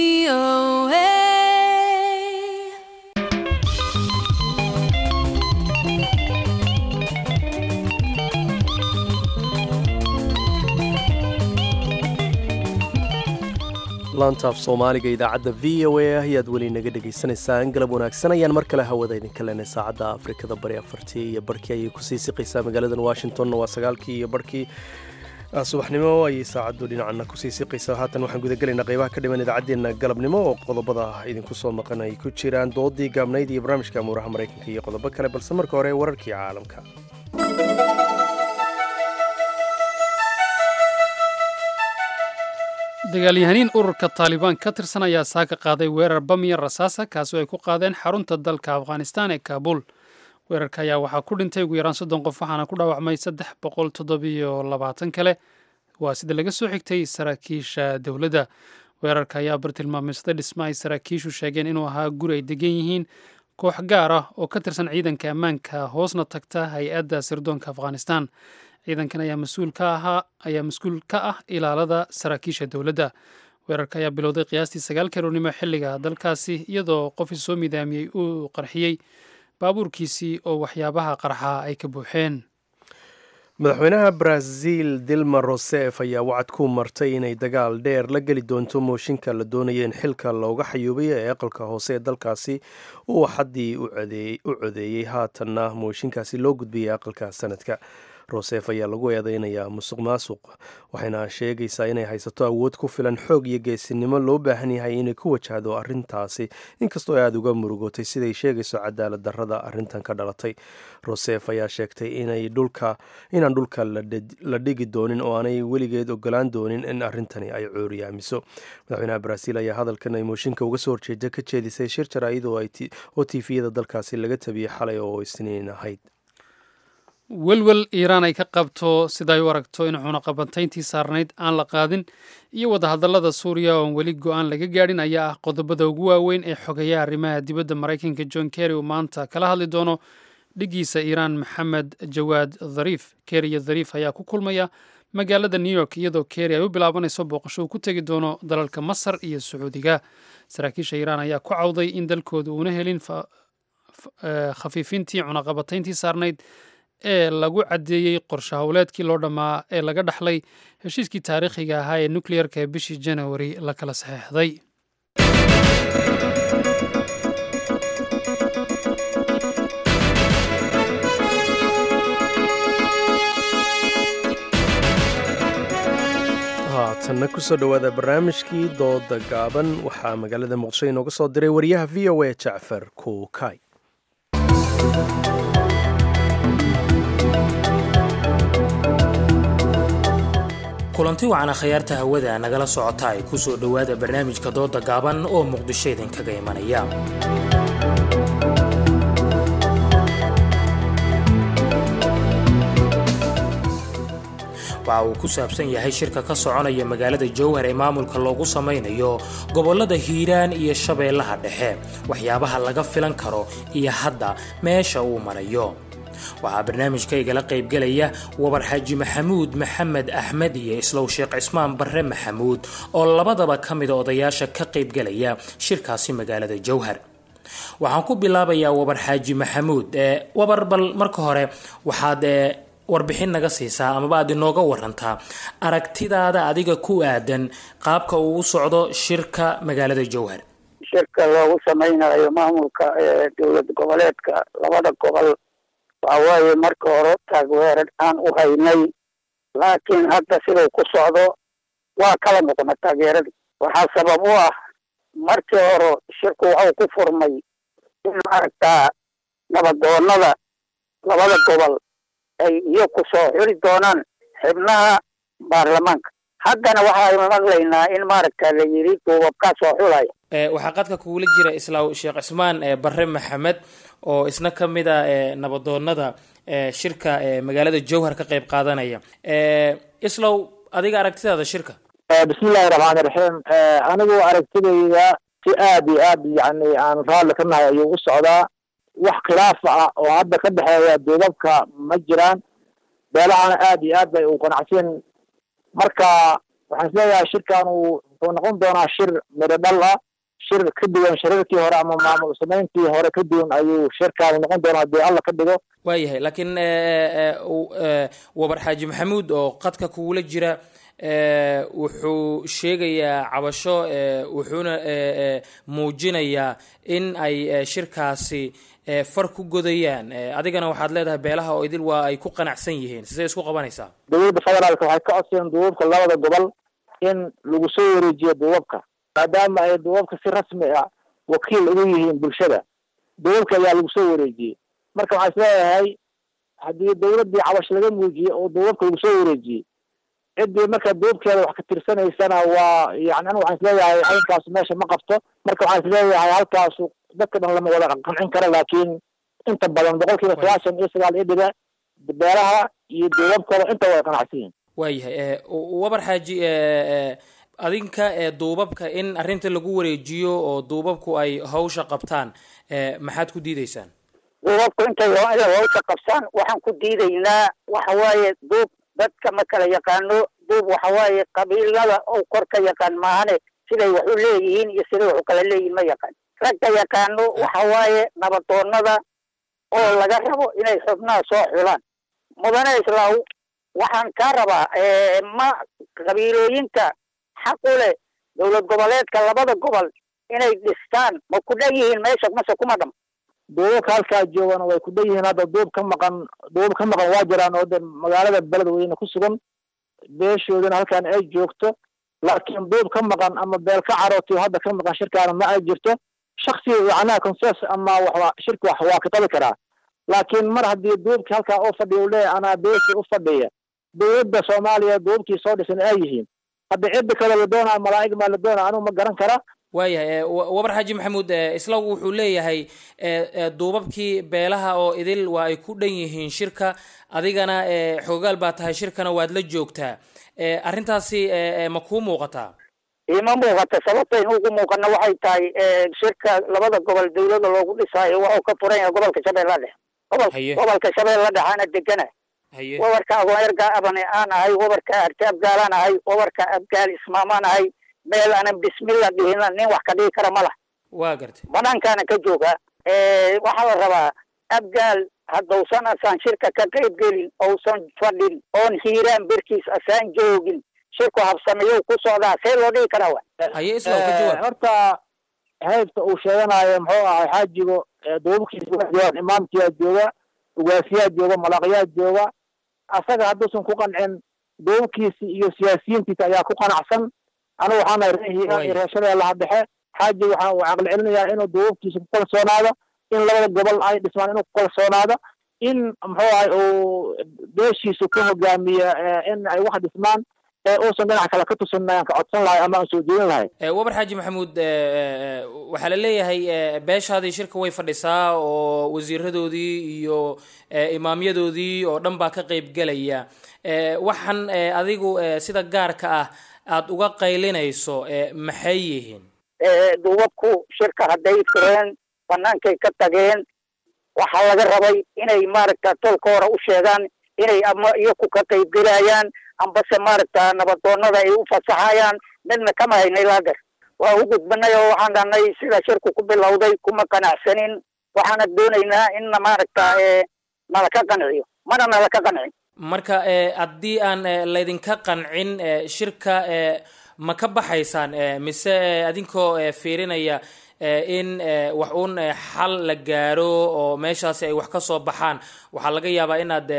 laantaaf soomaaliga idaacadda v o a ayaad weli naga dhegaysanaysaan galab wanaagsan ayaan mar kale hawada idinka leenay saacadda afrikada bari afartii iyo barhkii ayay kusii siqaysaa magaaladan washingtonna waa sagaalkii iyo barhkii subaxnimo ayay saacaddu dhinacana kusii siqaysaa haatan waxaan gudagelaynaa qaybaha ka dhiman idaacaddeenna galabnimo oo qodobada idinku soo maqan ay ku jiraan doodii gaabnayd iyo barnaamijka amuuraha maraykanka iyo qodobo kale balse marka hore wararkii caalamka dagaalyahaniin ururka taalibaan ka tirsan ayaa saaka qaaday weerar bamiya rasaasa kaasoo ay ku qaadeen xarunta dalka afghanistan ee kaabul weerarka ayaa waxaa ku dhintay ugu yaraan soddon qof waxaana ku dhaawacmay saddex boqol toddobiyo labaatan kale waa sida laga soo xigtay saraakiisha dowladda weerarka ayaa bartilmaameysaday dhisma ay saraakiishu sheegeen inuu ahaa guri ay degan yihiin koox gaar ah oo ka tirsan ciidanka ammaanka hoosna tagta hay-adda sirdoonka afghanistan ciidankan ayaa mas-uul ka ahaa ayaa mas-uul ka ah ilaalada saraakiisha dowladda weerarka ayaa bilowday qiyaastii sagaal karoornimo xilliga dalkaasi iyadoo qof isoo midaamiyey uu qarxiyey baabuurkiisii oo waxyaabaha qarxa ay ka buuxeen madaxweynaha brazil dilma rosef ayaa wacad ku martay inay dagaal dheer la geli doonto mooshinka la doonaya in xilka looga xayuubiyo ee aqalka hoose ee dalkaasi uu xaddii u codeeyey haatanna mooshinkaasi loo gudbiyay aqalka sanadka rosef ayaa lagu eedeynayaa musuq maasuq waxayna sheegaysaa inay haysato awood ku filan xoog iyo geesinimo loo baahan yahay inay ku wajahdo arrintaasi inkastoo ay aada uga murugootay siday sheegayso cadaalad darrada arrintan ka dhalatay rosef ayaa sheegtay inay dhulka inaan dhulka la dhigi doonin oo aanay weligeed ogolaan doonin in arrintani ay cooriyaamiso madaxweynaha brazil ayaa hadalkan ay mooshinka uga soo horjeeda ka jeedisay shir jaraa'id oo tifiyada dalkaasi laga tabiyey xalay oo isniin ahayd welwel iiraan ay ka qabto sida ay u aragto in cunaqabantayntii saarnayd aan la qaadin iyo wadahadallada suuriya oon weli go-aan laga gaadhin ayaa ah qodobada ugu waaweyn ee xogeeya arrimaha dibadda maraykanka john kerry uu maanta kala hadli doono dhigiisa iiraan maxamed jawaad dhariif kerry iyo dhariif ayaa ku kulmaya magaalada new york iyadoo kerry ay u bilaabanayso booqasho uu ku tegi doono dalalka masar iyo sacuudiga saraakiisha iiraan ayaa ku cawday in dalkooda uuna helin khafiifintii cunaqabatayntii saarnayd ee lagu caddeeyey qorshe howleedkii loo dhammaa ee laga dhaxlay heshiiskii taariikhiga ahaa ee nukleyerka ee bishii janawari la kala saxeexday haatanna kusoo dhowaada barnaamijkii dooda gaaban waxaa magaalada muqdisho inooga soo diray wariyaha v o a jacfar kuukay kulanti wacana khayaarta hawada nagala socota ay ku soo dhowaada barnaamijka dooda gaaban oo muqdisho idinkaga imanaya waxa uu ku saabsan yahay shirka ka soconaya magaalada jowhar ee maamulka loogu samaynayo gobollada hiiraan iyo shabeellaha dhexe waxyaabaha laga filan karo iyo hadda meesha uu marayo waxaa barnaamijka igala qaybgelaya wabar xaaji maxamuud maxamed axmed iyo islow sheekh cismaan barre maxamuud oo labadaba ka mida odayaasha ka qaybgelaya shirkaasi magaalada jowhar waxaan ku bilaabayaa wabar xaaji maxamuud wabar bal marka hore waxaad warbixin naga siisaa amaba aad inooga warantaa aragtidaada adiga ku aadan qaabka uu u socdo shirka magaalada jowhar shirka loogu samaynayo maamulka dowlad goboleedka labada gobol waxa waaye marka hore taageerar aan u haynay laakiin hadda siduu ku socdo waa kala muuqna taageeradii waxaa sabab u ah markii hore shirku waxuu ku furmay in maaragtaa nabadoonada labada gobol ay iyo ku soo xiri doonaan xibnaha baarlamaanka haddana waxaaynu maqlaynaa in maaragta la yidhi duubabkaa soo xulaya waxaa qadka kugula jira islaaw sheekh cismaan barre maxamed oo isna ka mid a nabadoonada shirka magaalada jowhar ka qayb qaadanaya islow adiga aragtidaada shirka bismillahi raxmaani raxiim anigu aragtidayda si aad iyo aad yani aan raalli ka nahay ayuu u socdaa wax khilaafa ah oo hadda ka dhexeeya duubabka ma jiraan beelahana aad iyo aad bay u qanacsan marka waxaan isleeyahay shirkan uu wuxuu noqon doonaa shir midho dhal ah shir ka duwan shirarkii hore ama maamul samayntii hore ka duwan ayuu shirkaani noqon doonaa haddii alla ka dhigo waayahay laakiin wabar xaaji maxamuud oo qadka kugula jira wuxuu sheegayaa cabasho wuxuuna muujinayaa in ay shirkaasi far ku godayaan adigana waxaad leedahay beelaha oo idil waa ay ku qanacsan yihiin sidee isku qabanaysaa dowladda federaalka waxay ka codsadeen duubabka labada gobol in lagu soo wareejiyo duubabka maadaama ay duubabka si rasmi ah wakiil ugu yihiin bulshada duubabka ayaa lagu soo wareejiyey marka waxaan isleeyahay haddii dowladdii cabash laga muujiyey oo duubabka lagu soo wareejiyey ciddii marka duubkeeda wax ka tirsanaysana waa yani anigu waxaan isleeyahay arrinkaas meesha ma qabto marka waxaan isleeyahay halkaasu dadka dhan lama wada qancin karo laakiin inta badan boqol kiiba sagaashan iyo sagaal iyo dhiba beelaha iyo duubabkooda inta way qanacsan yihin waayahay wabar xaaji adinka duubabka in arrinta lagu wareejiyo oo duubabku ay hawsha qabtaan maxaad ku diideysaan duubabku intay inay hawsha qabsaan waxaan ku diidaynaa waxa waaye duub dadka ma kala yaqaano duub waxa waaye qabiilada oo kor ka yaqaan maahane siday wax u leeyihiin iyo siday wax u kala leeyihiin ma yaqaan ragka yaqaano waxa waaye nabadoonada oo laga rabo inay xubnaha soo xulaan mudane islaaw waxaan kaa rabaa ma qabiilooyinka xaq u leh dowlad goboleedka labada gobol inay dhistaan ma ku dhan yihiin meesha mase kuma dham duubabka halkaa joogana way ku dhan yihiin hadda duub ka maqan duub ka maqan waa jiraan oo de magaalada beledweyne ku sugan beeshoodana halkaan ay joogto laakiin duub ka maqan ama beel ka carootiyo hadda ka maqan shirkaana ma ay jirto shaksi macnaha conses ama waxba shirka wax waa ka qabi karaa laakiin mar haddii duubkii halkaa u fadhiya u leeyahay anaa beeshii u fadhiya dowladda soomaaliya duubkii soo dhisan ay yihiin hadda cidda kale la doonaa malaa'ig maa la doonaa anigu ma garan kara waayahay wabar xaaji maxamuud islagu wuxuu leeyahay duubabkii beelaha oo idil waa ay ku dhan yihiin shirka adigana xoogaal baa tahay shirkana waad la joogtaa arrintaasi ma kuu muuqataa ima muuqata sababta in ugu muuqana waxay tahay shirka labada gobol dawlada loogu dhisaayo wuxuu ka furan yahay gobolka shabeella dhexe gobol gobolka shabeella dhexaana degana wabarka agoonyarga abane aan ahay wabarka arte abgaalaan ahay wabarka abgaal ismaamaan ahay meel aanan bismillah dhihina nin wax ka dhigi kara ma lah waa gartay banaankaana ka jooga waxaa la rabaa abgaal haddausan asaan shirka ka qayb gelin ousan fadhin oon hiiraan berkiis asaan joogin shirku habsameeyo ku socdaa see loo dhigi karaa wa horta haybta uu sheeganayo muxuu ahay xaajigo duubabkiisa waa joogaan imaamkiyaa jooga ugaasiyaa jooga malaqyaa jooga asaga hadduusan ku qancin duubabkiisi iyo siyaasiyiintiisa ayaa ku qanacsan anigu waxaan nahay ree hiiraan iyo reer shabeellaha dhexe xaaji waxaan uu caqli celinayaa inuu duubabkiisa ku kalsoonaado in labada gobol ay dhismaan inuu ku kalsoonaado in muxuu ahay uu beeshiisu ku hogaamiyo in ay wax dhismaan uusan dhinac kale ka tusin ayaan ka codsan lahay ama aan soo jeedin lahay wabar xaaji maxamuud waxaa la leeyahay beeshaadii shirka way fadhisaa oo wasiiradoodii iyo imaamyadoodii oo dhan baa ka qayb gelaya waxaan adigu sida gaarka ah aada uga qaylinayso maxay yihiin duubabku shirka hadday fureen banaankay ka tageen waxaa laga rabay inay maaragta tolka hore u sheegaan inay ama iyaku ka qayb gelayaan ambase maaragta nabadoonada ay u fasaxayaan midna kama haynay laagar waa u gudbanay oo waxaan dhahnay sida shirku ku bilowday kuma qanacsanin waxaana doonaynaa inna maaragta nala ka qanciyo mana nala ka qancin marka haddii aan laydinka qancin shirka ma ka baxaysaan mise adinkoo fiirinaya in wax uun xal la gaaro oo meeshaasi ay wax ka soo baxaan waxaa laga yaabaa inaad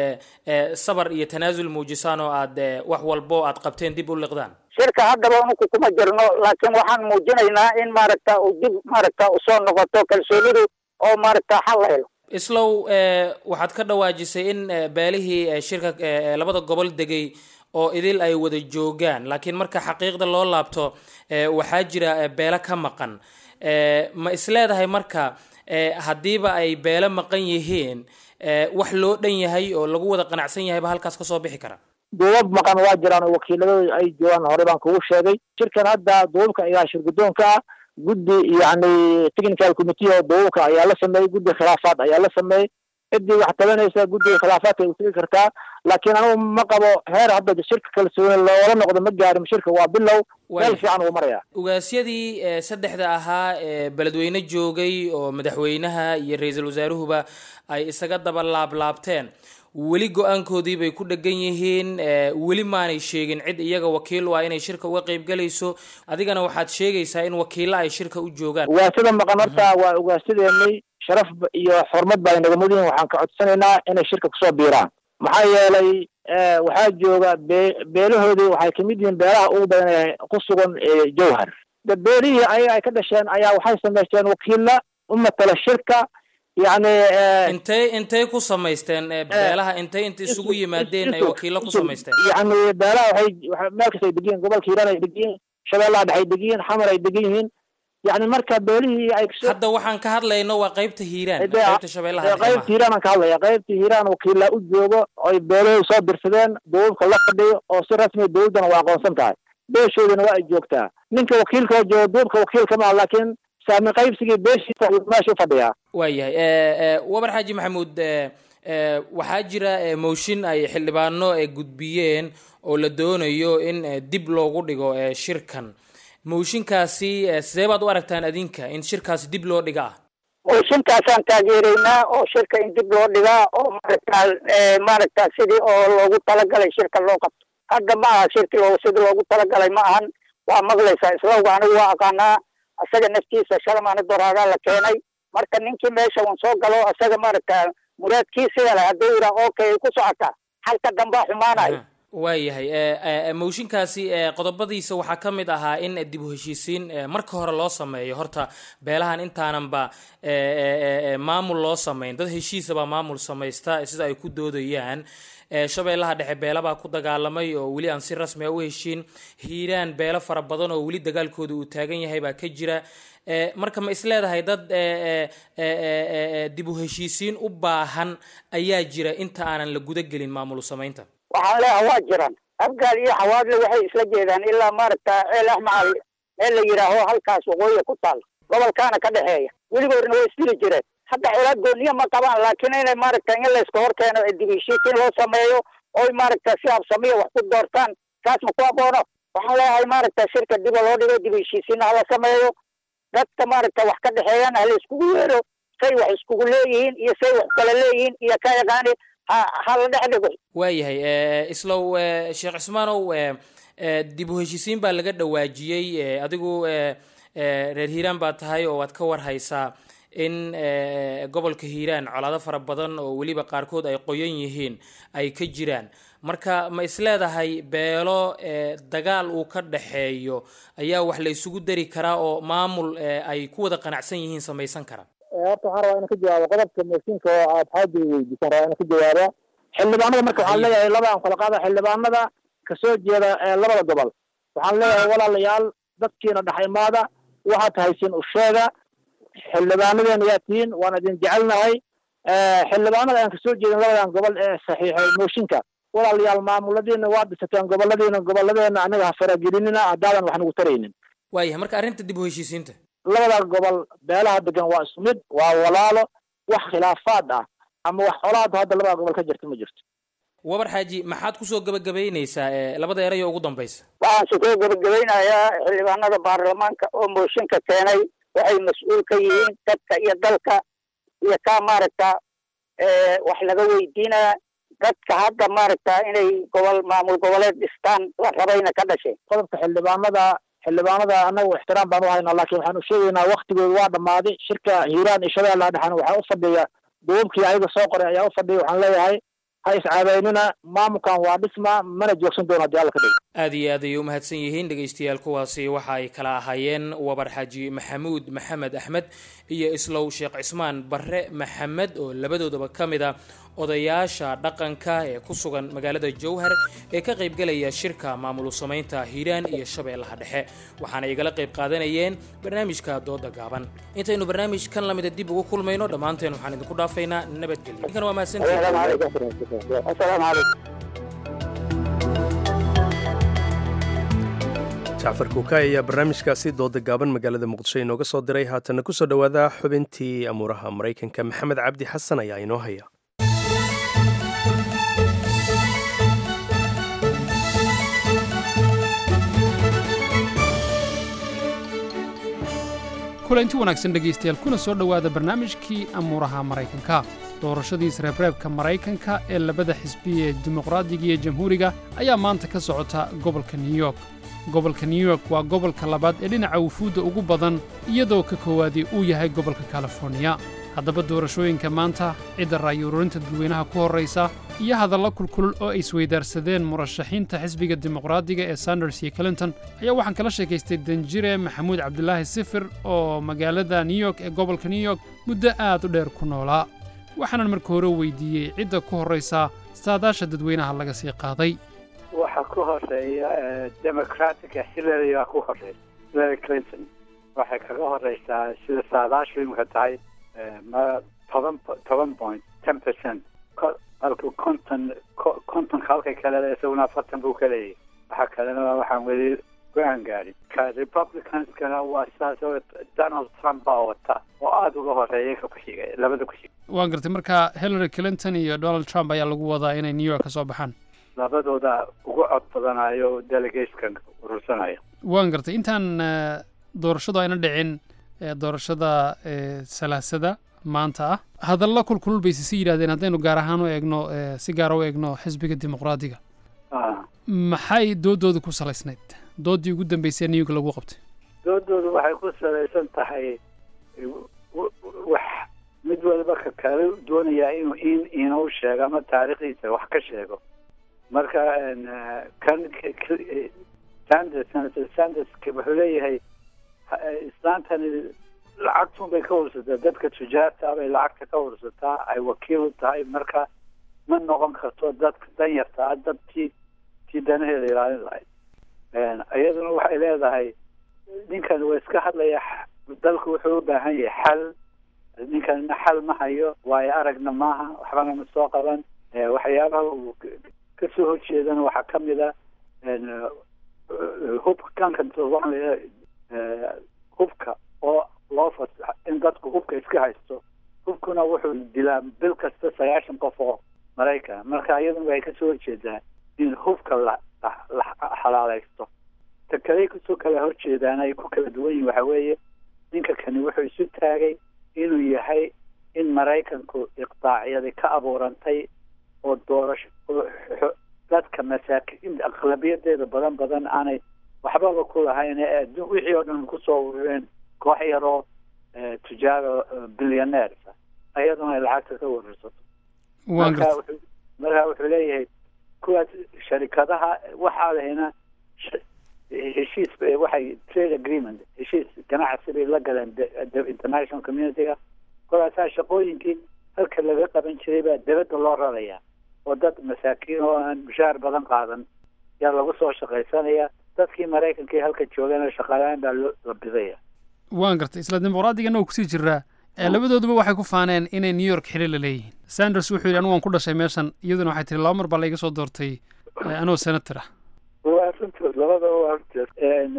sabar iyo tanaasul muujisaan oo aad wax walbo aad qabteen dib u liqdaan shirka haddaba unuku kuma jirno laakiin waxaan muujinaynaa in maaragta u dib maaragta usoo noqoto kalsoonidu oo maaragta xal la helo islow waxaad ka dhawaajisay in beelihii shirka labada gobol degay oo idil ay wada joogaan laakiin marka xaqiiqda loo laabto waxaa jira beelo ka maqan ma isleedahay marka haddiiba ay beelo maqan yihiin wax loo dhan yahay oo lagu wada qanacsan yahayba halkaas kasoo bixi kara duubab maqan waa jiraan oo wakiiladooda ay joogaan hore baan kugu sheegay shirkan hadda duubabka ayaa shir guddoonka ah guddi yani technical committee oo duubabka ayaa la sameeyey guddi khilaafaad ayaa la sameeyey ciddii wax tabanaysa guddiga khilaafaadka ay utegi kartaa laakiin anigu ma qabo heer hadda shirka kalsooni loola noqdo ma gaarin shirka waa bilow meel fiican uu maraya ugaasyadii saddexda ahaa ee beledweyne joogay oo madaxweynaha iyo ra-iisul wasaaruhuba ay isaga daba laablaabteen weli go-aankoodii bay ku dhegan yihiin weli maanay sheegin cid iyaga wakiil u ah inay shirka uga qayb galayso adigana waxaad sheegaysaa in wakiilo ay shirka u joogaan ugaasada maqan horta waa ugaasyadeennay sharaf iyo xurmad baa inaga mudan waxaan ka codsanaynaa inay shirka kusoo biiraan maxaa yeelay waxaa jooga be beelahoodii waxay kamid yihiin beelaha ugu badan ee ku sugan jowhar de beelihii ayaga ay ka dhasheen ayaa waxay samaysteen wakiilla u matala shirka yani intay intay ku samaysteen beelaha intay inta isugu yimaadeen ay wakiilo ku samaysteen yani beelaha waxay meel kasta ay degan yihin gobolka hiiraan ay degan yihin shabeellaha dhex ay degan yihin xamar ay degan yihiin yani marka beelihii ay hadda waxaan ka hadlayno waa qaybta hiiraan qaybta shabeellaha qaybta hiiraan aan ka hadlaya qaybta hiiraan wakiila u joogo oy beelahooda soo dirsadeen duubabka la fadhiyo oo si rasmiya dowladdana waa aqoonsan tahay beeshoodana waa ay joogtaa ninka wakiilka oo jooga duubka wakiilka maa laakiin saami qaybsigii beeshiisa ayuu meesha ufadhiyaa waayahay wabar xaaji maxamuud waxaa jira mooshin ay xildhibaano gudbiyeen oo la doonayo in dib loogu dhigo shirkan mooshinkaasi sidee baad u aragtaan adinka in shirkaasi dib loo dhiga ah mooshinkaasaan taageeraynaa oo shirka in dib loo dhigaa oo maaragtaa maaragta sidii oo loogu talagalay shirka loo qabto hadda ma aha shirki loo sidii loogu talagalay ma ahan waa maqlaysaa islawga anigu waa aqaanaa asaga naftiisa shalmaana doraagaa la keenay marka ninkii meesha un soo galo asaga maaragta muraadkiisiga leh hadduu yidhaah okay ku socota halka dambaa xumaanayo waayahay mooshinkaasi qodobadiisa waxaa ka mid ahaa in dib u heshiisiin marka hore loo sameeyo horta beelahan intaananba maamul loo samayn dad heshiisa baa maamul samaysta sida ay ku doodayaan shabeellaha dhexe beelabaa ku dagaalamay oo weli aan si rasmi a u heshiin hiiraan beelo fara badan oo weli dagaalkooda uu taagan yahay baa ka jira marka ma isleedahay dad dib u heshiisiin u baahan ayaa jira inta aanan la guda gelin maamul samaynta waxaan leeyaha waa jiran afgaal iyo xawaadle waxay isla jeedaan ilaa maaragta ceel axmacal meel la yidhaaho halkaas waqooyiga ku taal gobolkaana ka dhexeeya weligoodna way isdili jireen hadda colaad gooniya ma qabaan laakiin inay maaragta in layska hor keeno dib heshiisiin loo sameeyo oy maaragta si habsamiya wax ku doortaan kaas ma ku aboono waxaan leeyahay maaragta shirka diba loo dhigo dib heshiisiinna hala sameeyo dadka maaragta wax ka dhexeeyana hala iskugu yeero say wax iskugu leeyihiin iyo say wax kala leeyihiin iyo ka yaqaani hala dhex dhigo waayahay islow sheekh cismaanow dib u heshiisiin baa laga dhawaajiyey adigu reer hiiraan baa tahay oo waad ka war haysaa in gobolka hiiraan colaado fara badan oo weliba qaarkood ay qoyan yihiin ay ka jiraan marka ma isleedahay beelo dagaal uu ka dhaxeeyo ayaa wax la isugu dari karaa oo maamul ay ku wada qanacsan yihiin samaysan kara horta waxaan rabaa inaan ka jawaabo qodobka mooshinka oo aad xaaji weydiisan rabaa inaan ka jawaabo xildhibaanada marka waxaan leeyahay labaan kala qaada xildhibaanada kasoo jeeda labada gobol waxaan leeyahay walaalayaal dadkiina dhex imaada waxaad haysiin u sheega xildhibaanadeena yaa tihiin waan idin jecelnahay xildhibaanada aan kasoo jeedin labadan gobol ee saxiixay mooshinka walaalayaal maamuladiina waa dhisateen goboladiina goboladeena anaga ha faragelinina haddaadan wax nagu taraynin waayahay marka arrinta dib u heshiisiinta labada gobol beelaha degan waa isku mid waa walaalo wax khilaafaad ah ama wax colaada hadda labada gobol ka jirta ma jirto wabar xaaji maxaad kusoo gabagabaynaysaa labada eray oo ugu dambaysa waxaan sukoo gabagabeynayaa xildhibaanada baarlamaanka oo mooshinka keenay waxay mas-uul ka yihiin dadka iyo dalka iyo kaa maaragta wax laga weydiinaya dadka hadda maaragta inay gobol maamul goboleed dhistaan la rabayna ka dhashay qodobka xildhibaanada xildhibaanada anagu ixtiraam baan u haynaa laakiin waxaan u sheegaynaa waktigooda waa dhammaaday shirka hiiraan iyo shabeellaha dhexena waxaa u fadhiya duubabkii ayaga soo qoray ayaa u fadhiya waxaan leeyahay ha iscaabeynina maamulkan waa dhisma mana joogsan doono haddii alla ka dhigo aad iyo aad ayay u mahadsan yihiin dhegaystayaal kuwaasi waxa ay kala ahaayeen wabar xaaji maxamuud maxamed axmed iyo islow sheekh cismaan barre maxamed oo labadoodaba ka mid a odayaasha dhaqanka ee ku sugan magaalada jowhar ee ka qaybgalaya shirka maamul samaynta hiiraan iyo shabeellaha dhexe waxaana igala qayb qaadanayeen barnaamijka dooda gaaban intaynu barnaamijkan lamida dib ugu kulmayno dhammaanteen waxaan idinku dhaafaynaa nabadgelyo ninkan waa jacfar kuukaay ayaa barnaamijkaasi dooda gaaban magaalada muqdisho inooga soo diray haatana kusoo dhowaada xubintii amuuraha maraykanka maxamed cabdi xasan ayaa inoo haya kulanti wanaagsan dhegaystayaal kuna soo dhowaada barnaamijkii amuuraha maraykanka doorashadiis reebreebka maraykanka ee labada xisbi ee dimuqraadiga iyo jamhuuriga ayaa maanta ka socota gobolka new york gobolka new york waa gobolka labaad ee dhinaca wufuudda ugu badan iyadoo ka koowaadii uu yahay gobolka californiya haddaba doorashooyinka maanta cidda raayururinta dadweynaha ku horraysa iyo hadalla kulkulul oo ay isweydaarsadeen murashaxiinta xisbiga dimuqraadiga ee sanders iyo clinton ayaa waxaan kala sheekaystay danjire maxamuud cabdulaahi sifir oo magaalada new york ee gobolka new york muddo aad u dheer ku noolaa waxaanan marka hore weydiiyey cidda ku horraysa saadaasha dadweynaha laga sii qaaday waxaa ku horeeya democratica hillary baa ku horeysa hillary clinton waxay kaga horeysaa sida saadaashu imika tahay ma toban toban point ten percent halku konton kontonka halkay kale isaguna afartan buu ka leeyahay waxa kalena waxaan weli go-aan gaadhin ka republicanskana waa sidaas oo donald trump baa wata oo aada uga horeeya ka kuxiga labada kuxiga waan gartay marka hillary clinton iyo donald trump ayaa lagu wadaa inay new york ka soo baxaan labadooda ugu cod badanayo delegateskan urursanayo waan gartay intaan doorashadu ayna dhicin doorashada salaasada maanta ah hadalla kulkulul bay sisi yidhahdeen haddaynu gaar ahaan u eegno si gaara u eegno xisbiga dimuqraadiga maxay doodooda ku salaysnayd doodii ugu dambeysay new york lagu qabtay doodoodu waxay ku salaysan tahay wax mid waliba ka kale doonayaa inuu in inuu sheego ama taariikhdiisa wax ka sheego marka kan sanders sanders wuxuu leeyahay islaantani lacagtun bay ka ursataa dadka tujaarta bay lacagta ka ursataa ay wakiil u tahay marka ma noqon karto dadka danyarta ah dad tii tii danaheeda ilaalin lahayd iyaduna waxay leedahay ninkan waa iska hadlaya dalku wuxuu u baahan yahay xal ninkanna xal ma hayo waayo aragna maaha waxbana ma soo qaban waxyaabaha uu kasoo horjeedana waxaa kamid a hubka kankan hubka oo loo fasax in dadku hubka iska haysto hubkuna wuxuu dilaa bil kasta sagaashan qof oo maraykan marka iyaduna waxay kasoo horjeedaa in hubka la la xalaaleysto ta kale kusoo kala horjeedaan ay ku kala duwan yihin waxa weeye ninka kani wuxuu isu taagay inuu yahay in maraykanku iqdaacyadi ka abuurantay oo doorasho dadka masaakiin aqlabiyadeeda badan badan aanay waxbaba ku lahayn ee adduun wixii oo dhan kusoo urureen koox yaroo tujaaro bilyaneersa ayaduna ay lacagta ka wararsato marka wuxuu marka wuxuu leeyahay kuwaas sharikadaha waxaa lahayna heshiis waxay trade agreement heshiis ganacsi bay la galeen international community-ga kolaasaa shaqooyinkii halka laga qaban jiray baa dibadda loo rarayaa oo dad masaakiin oo aan mushaar badan qaadan yaa lagu soo shaqaysanaya dadkii maraykankii halka joogana shaqalaan baa la bidaya waan gartay isla dimuqraadiganna uu kusii jiraa labadooduba waxay ku faaneen inay new york xili la leeyihiin sanders wuxuu yidhi anigu waan ku dhashay meeshan iyaduna waxay tiri laba mar baa laiga soo doortay anoo senator ah waa runtood labadaba waa runtood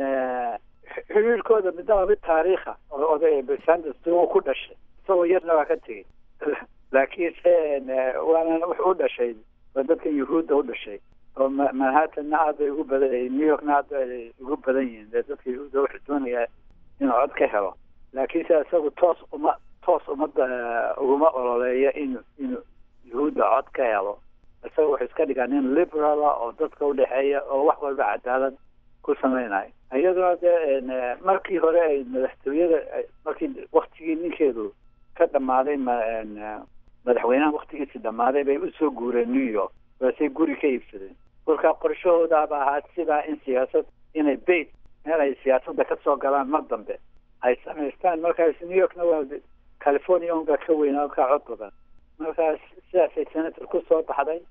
xiriirkooda midnaba mid taariikha oo oday sanders uu ku dhashay isagoo yarna waa ka tegey laakiinse waana wuxuu u dhashay waa dadkan yuhuudda u dhashay oo manhattanna aad bay ugu badan new yorkna aad bay ugu badan yihiin dee dadka yuhuudda wuxuu doonayaa inuu cod ka helo laakiinse isagu toos uma toos umada uguma ololeeyo in inuu yuhuudda cod ka helo isaga wuxuu iska dhigaa nin liberala oo dadka udhexeeya oo wax walba cadaalad ku samaynayo iyaduna dee markii hore ay madaxtooyada markii waktigii ninkeedu ka dhamaaday madaxweynaha waktigiisi dhamaaday bay usoo guureen new york waasay guri ka iibsadeen kolkaa qorshahoodaaba ahaa sidaa in siyaasad inay bait meel ay siyaasadda kasoo galaan mar dambe ay samaystaan markaas new yorkna waa california unbaa ka weynaa ka cod badan markaas sidaasay senator kusoo baxday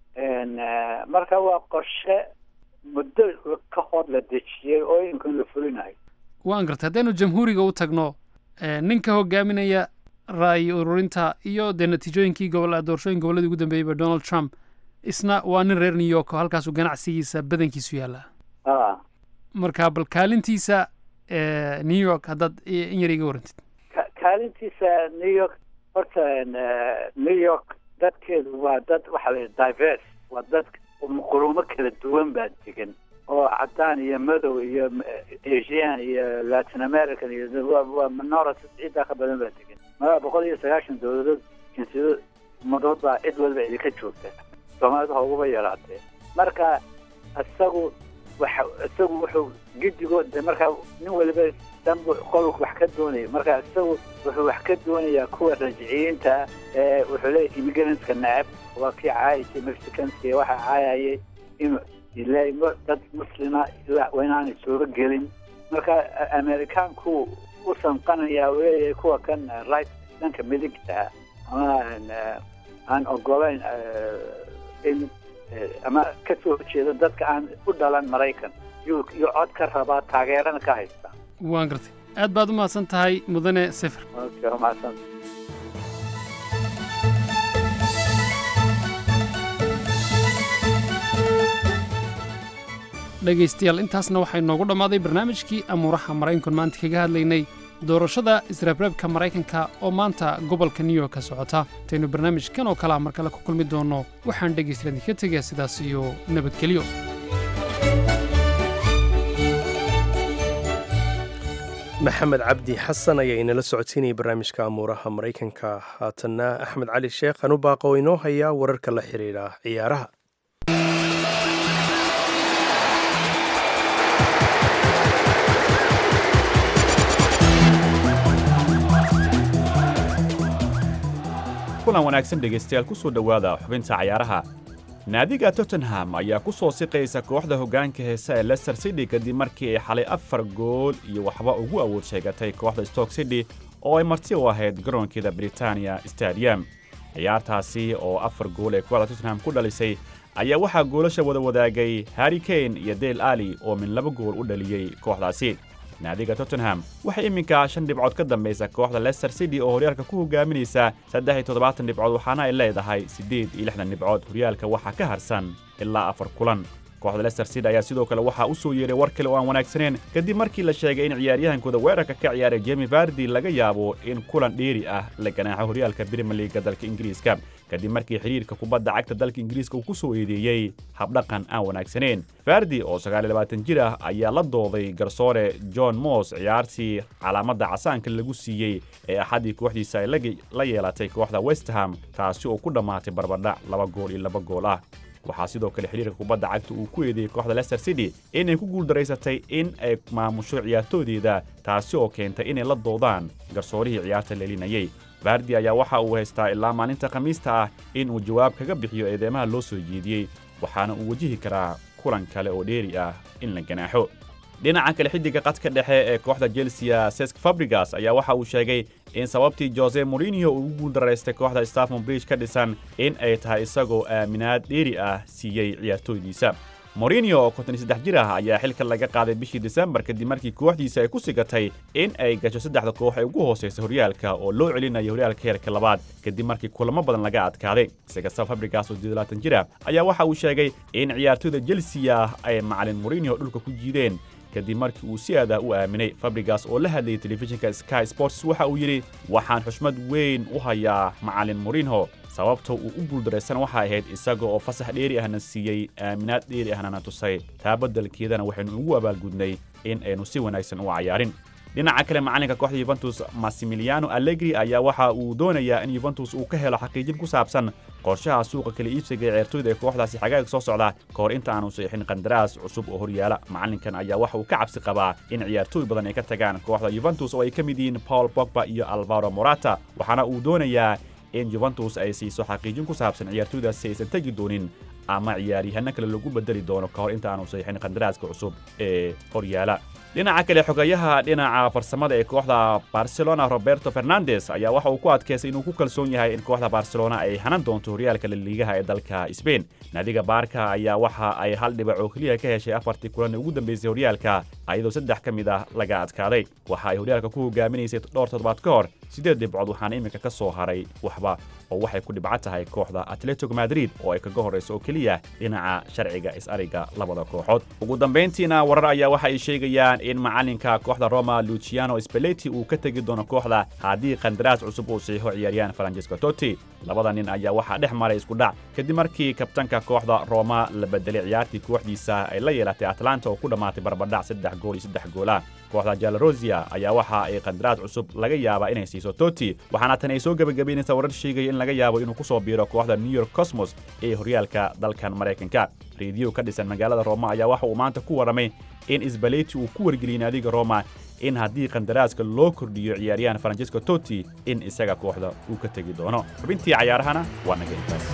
marka waa qorshe muddo ka hor la dejiyey oo iminkan la fulinayo waan gartay haddaynu jamhuuriga u tagno ninka hogaaminaya ra'yi ururinta iyo dee natiijooyinkii gobol doorashooyin gobolladii ugu dambeeyeyba donald trump isna waa nin reer new york oo halkaasuu ganacsigiisa badankiisu yaallaa marka bal kaalintiisa new york haddaad in yar iga warantid kaalintiisa new york horta new york dadkeedu waa dad waxaa la diverse waa dad qurumo kala duwan baa degan oo cadaan iyo madow iyo asian iyo latin american iyo waa minority ciiddaa ka badan baa degan malaa boqol iyo sagaashan dowladood jinsiyado umadood baa cid walba idinka joogta soomaalida ha uguba yaraatee marka isagu waxa isagu wuxuu gidigood de markaa nin waliba danbu qolku wax ka doonaya marka isagu wuxuu wax ka doonayaa kuwa rajiciyiinta ee wuxuu leeyahy immigrantska necab waa kii caayisay mexicanski waxa caayayay inuu ilaa dad muslima ilaa waa inaanay sooga gelin marka amerikaanku u sanqanayaa uu leeyahay kuwa kan right dhanka midigta ama aan ogolayn in ama ka soo horjeeda dadka aan u dhalan maraykan yuu iyo cod ka rabaa taageerana ka haysta waan gartay aad baad u mahadsan tahay mudane sifir okay waa mahadsan dhegaystayaal intaasna waxay noogu dhammaaday barnaamijkii amuuraha maraykanku maanta kaga hadlaynay doorashada israabreebka maraykanka oo maanta gobolka new york ka socota intaynu barnaamijkan oo kalea mar kale ku kulmi doonno waxaan dhegaystayaal idinka tegayaa sidaas iyo nabadgelyo maxamed cabdi xasan ayaa inala socodsiinayay barnaamijka amuuraha maraykanka haatanna axmed cali sheekh anu baaqo oo inoo hayaa wararka la xidhiidha ciyaaraha kulan wanaagsan dhegaystayaal ku soo dhowaada xubinta cayaaraha naadiga tottenham ayaa ku soo siqaysa kooxda hoggaanka heese ee lester city kadib markii ay xalay afar gool iyo waxba ugu awood sheegatay kooxda stoke city oo ay marti u ahayd garoonkeeda britania stadium ciyaartaasi oo afar gool ee kooxda tottenham ku dhalisay ayaa waxaa goolasha wada wadaagay harri kane iyo dale ali oo min laba gool u dhaliyey kooxdaasi naadiga tottenham waxay iminka shan dhibcood ka dambaysa kooxda lester city oo horyaalka ku hogaaminaysa saddex iyo toddobaatan dhibcood waxaana ay leedahay siddeed iyo lixdan dhibcood horyaalka waxaa ka harsan ilaa afar kulan kooxda lester city ayaa sidoo kale waxaa u soo yeeray war kale oo aan wanaagsaneyn kadib markii la sheegay in ciyaaryahankooda weerarka ka ciyaaray jemi vardi laga yaabo in kulan dheeri ah la ganaaxo horyaalka brimier liiga dalka ingiriiska kadib markii xidhiirka kubadda cagta dalka ingiriiska uu ku soo eedeeyey habdhaqan aan wanaagsaneyn fardi oo sagaaliyo jir ah ayaa la dooday garsoore john moss ciyaartii calaamadda casaanka lagu siiyey ee axaddii kooxdiisa ay la yeelatay kooxda westham taasi oo ku dhammaatay barbadhac laba gool iyo laba gool ah waxaa sidoo kale xidhiirka kubadda cagta uu ku eedeeyey kooxda lester city inay ku guuldaraysatay in ay maamusho ciyaartoodeeda taasi oo keentay inay la doodaan garsoorihii ciyaarta leelinayey bardi ayaa waxa uu haystaa ilaa maalinta khamiista ah in uu jawaab kaga bixiyo eedeymaha loo soo jeediyey waxaana uu wajihi karaa kulan kale oo dheeri ah in la ganaaxo dhinaca kale xiddiga qadka dhexe ee kooxda chelsea sesk fabrigas ayaa waxa uu sheegay in sababtii jose morinio uu ugu guuldaraystay kooxda staffon bridge ka dhisan in ay tahay isagoo aaminaad dheeri ah siiyey ciyaartooydiisa morinio oo konton iyo saddex jir ah ayaa xilka laga qaaday bishii disembar kadib markii kooxdiisa ay ku sigatay in ay gasho saddexda koox ee ugu hoosaysa horyaalka oo loo celinayo horyaalka heerka labaad kadib markii kulamo badan laga adkaaday isekasta fabrigas oo sideedlaatan jir ah ayaa waxa uu sheegay in ciyaartooyda chelsea ay macalin morinio dhulka ku jiideen kadib markii uu si aadah u aaminay fabrigas oo la hadlayay telefishinka sky sports waxa uu yidhi waxaan xushmad weyn u hayaa macalin morinho sababta uu u guuldaraysan waxay ahayd isaga oo fasax dheeri ahna siiyey aaminaad dheeri ahna na tusay taa beddelkeedana waxaynu ugu abaalgudnay in aynu si wanaagsan u cayaarin dhinaca kale macalinka kooxda yuventus massimiliano allegri ayaa waxa uu doonayaa in yuventus uu ka helo xaqiijin ku saabsan qorshaha suuqa kala iibsiga ee ceertooyda ee kooxdaasi xagaaga soo socda ka hor inta aanu saxiixin qandaraas cusub oo horyaala macalinkan ayaa waxa uu ka cabsi qabaa in ciyaartooy badan ay ka tagaan kooxda yuventus oo ay ka mid yihiin paul bogba iyo alvaro morata waxaana uu doonayaa in yuventus ay siiso xaqiijin ku saabsan ciyaartooydaasi aysan tegi doonin ama ciyaaryahanno kale lagu bedeli doono ka hor inta aanu saxiixin qandaraaska cusub ee horyaala dhinaca kale xogayaha dhinaca farsamada ee kooxda barcelona roberto fernandes ayaa waxa uu ku adkaystay inuu ku kalsoon yahay in kooxda barcelona ay hanan doonto horyaalka laliigaha ee dalka sbain naadiga baarka ayaa waxa ay hal dhibac oo keliya ka heshay afartii kulan ee ugu dambeysay horyaalka ayadoo saddex ka mid ah laga adkaaday waxa ay horyaalka ku hogaaminaysay dhowr toddobaad ka hor siddeed dhibcood waxaana iminka ka soo haray waxba oo waxay ku dhibco tahay kooxda atletico madrid oo ay kaga horrayso oo keliya dhinaca sharciga is-ariga labada kooxood ugu dambayntiina warar ayaa waxa ay sheegayaan in macalinka kooxda roma luciano speleti uu ka tegi doono kooxda haddii qandaraas cusub uu saxiixo ciyaaryahan francesco totti labada nin ayaa waxaa dhex maray isku dhac kadib markii kabtanka kooxda roma la bedelay ciyaartii kooxdiisa ay la yeelatay atlanta oo ku dhammaatay barbadhac saddex gool iyo saddex goola kooxda jalarosia ayaa waxa ay qandaraas cusub laga yaabaa inay siiso totti waxaana tan ay soo gebagabaynaysaa warar sheegaya in laga yaabo inuu ku soo biiro kooxda new york cosmos ee horyaalka dalkan maraykanka rediyo ka dhisan magaalada roma ayaa waxa uu maanta ku warramay in isbaleti uu ku wargeliyey naadiga roma in haddii qandaraaska loo kordhiyo ciyaaryahan francesco totti in isaga kooxda uu ka tegi doono xubintii cayaarahana waa naga intaas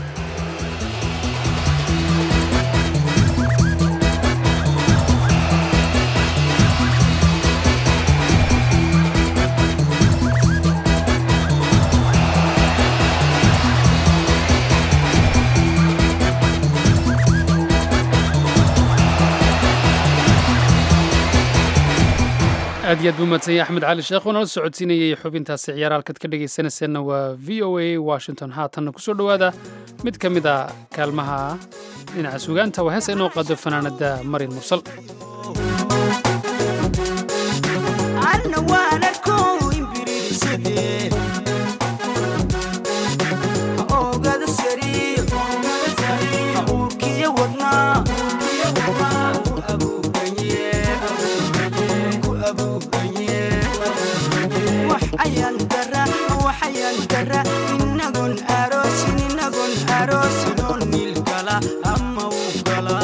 aad iyo aad buu mahadsan yahay axmed cali sheekh oo nala socodsiinayay xubintaasi ciyaar halkaad ka dhegaysanayseena waa v o a washington haatanna kusoo dhowaada mid ka mid a kaalmaha dhinaca sugaanta waa hees inoo qaado fanaanada marin mursal inagon aroosin inagon aroosin oo nilkala ama u gala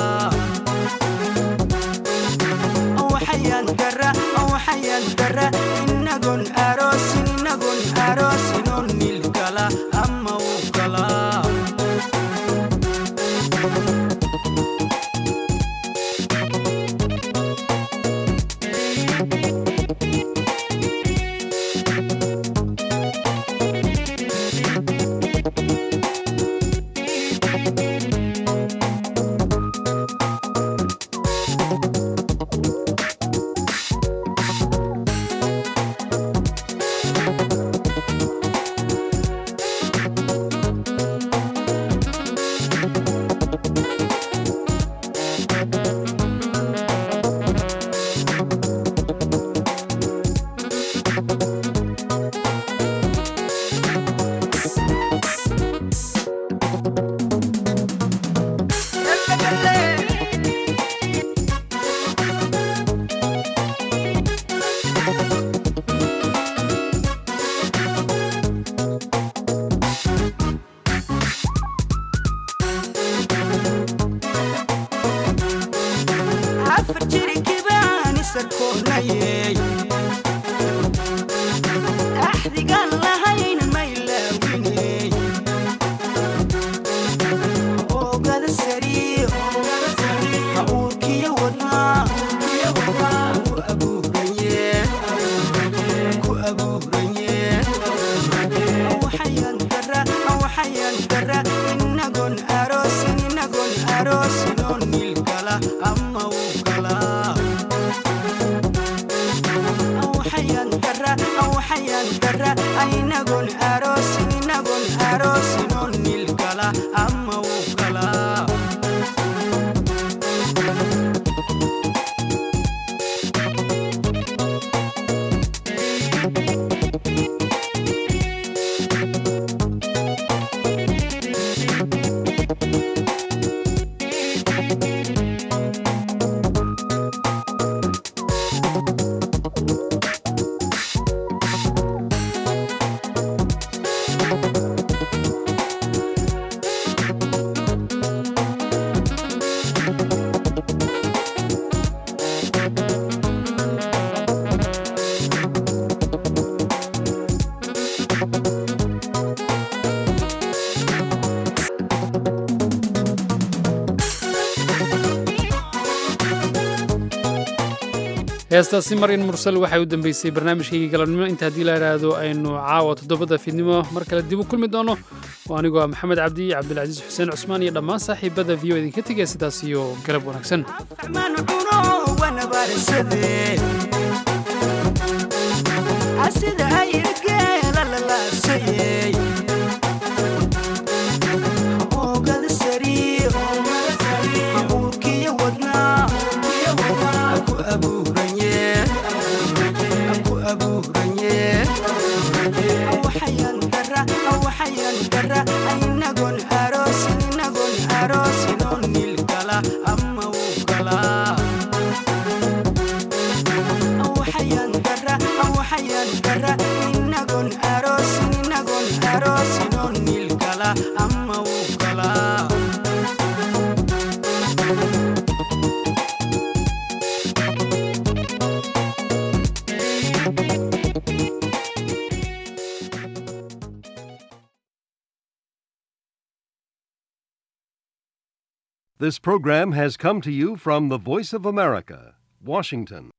waxayaan dara waxayaan dara inagon aroosin inagon aroosin oo nilkala ama u gala afar jirikibaan isarkoonayey axdigaan lahayn maylaawiney oogada sariir uurkiyo wadnaa ku abuuranye ku abuuranye waxayaan dara waxayaan dara inagon aroosin inagon aroosin oo nilkala ama u gala waxayaan dara waxayaan dara inagon aroosin inagon aroosin oo nilkala ama u gala heestaasi marin mursal waxay u dambeysay barnaamijkaygii galabnimo inta haddii la idhaahdo aynu caawa toddobada fiidnimo mar kale dib u kulmi doono oo anigoo ah maxamed cabdi cabdilcasiis xuseen cusmaan iyo dhammaan saaxiibada v o idinka tegaya sidaas iyo galab wanaagsan man cuno wanabarsade asida ayirgeela lalaasayey oogada sariir uurkiyo wadnaa ku abuuranye ku abuuranye waxayaan dara waxayaan dara inagon aroosin inagon aroosin oo nilkala ama u gala waxayaan dara waxayaan dara inagon aroosin inagon aroosin oo nilkala ama u gala This program has come to you from the Voice of America, Washington.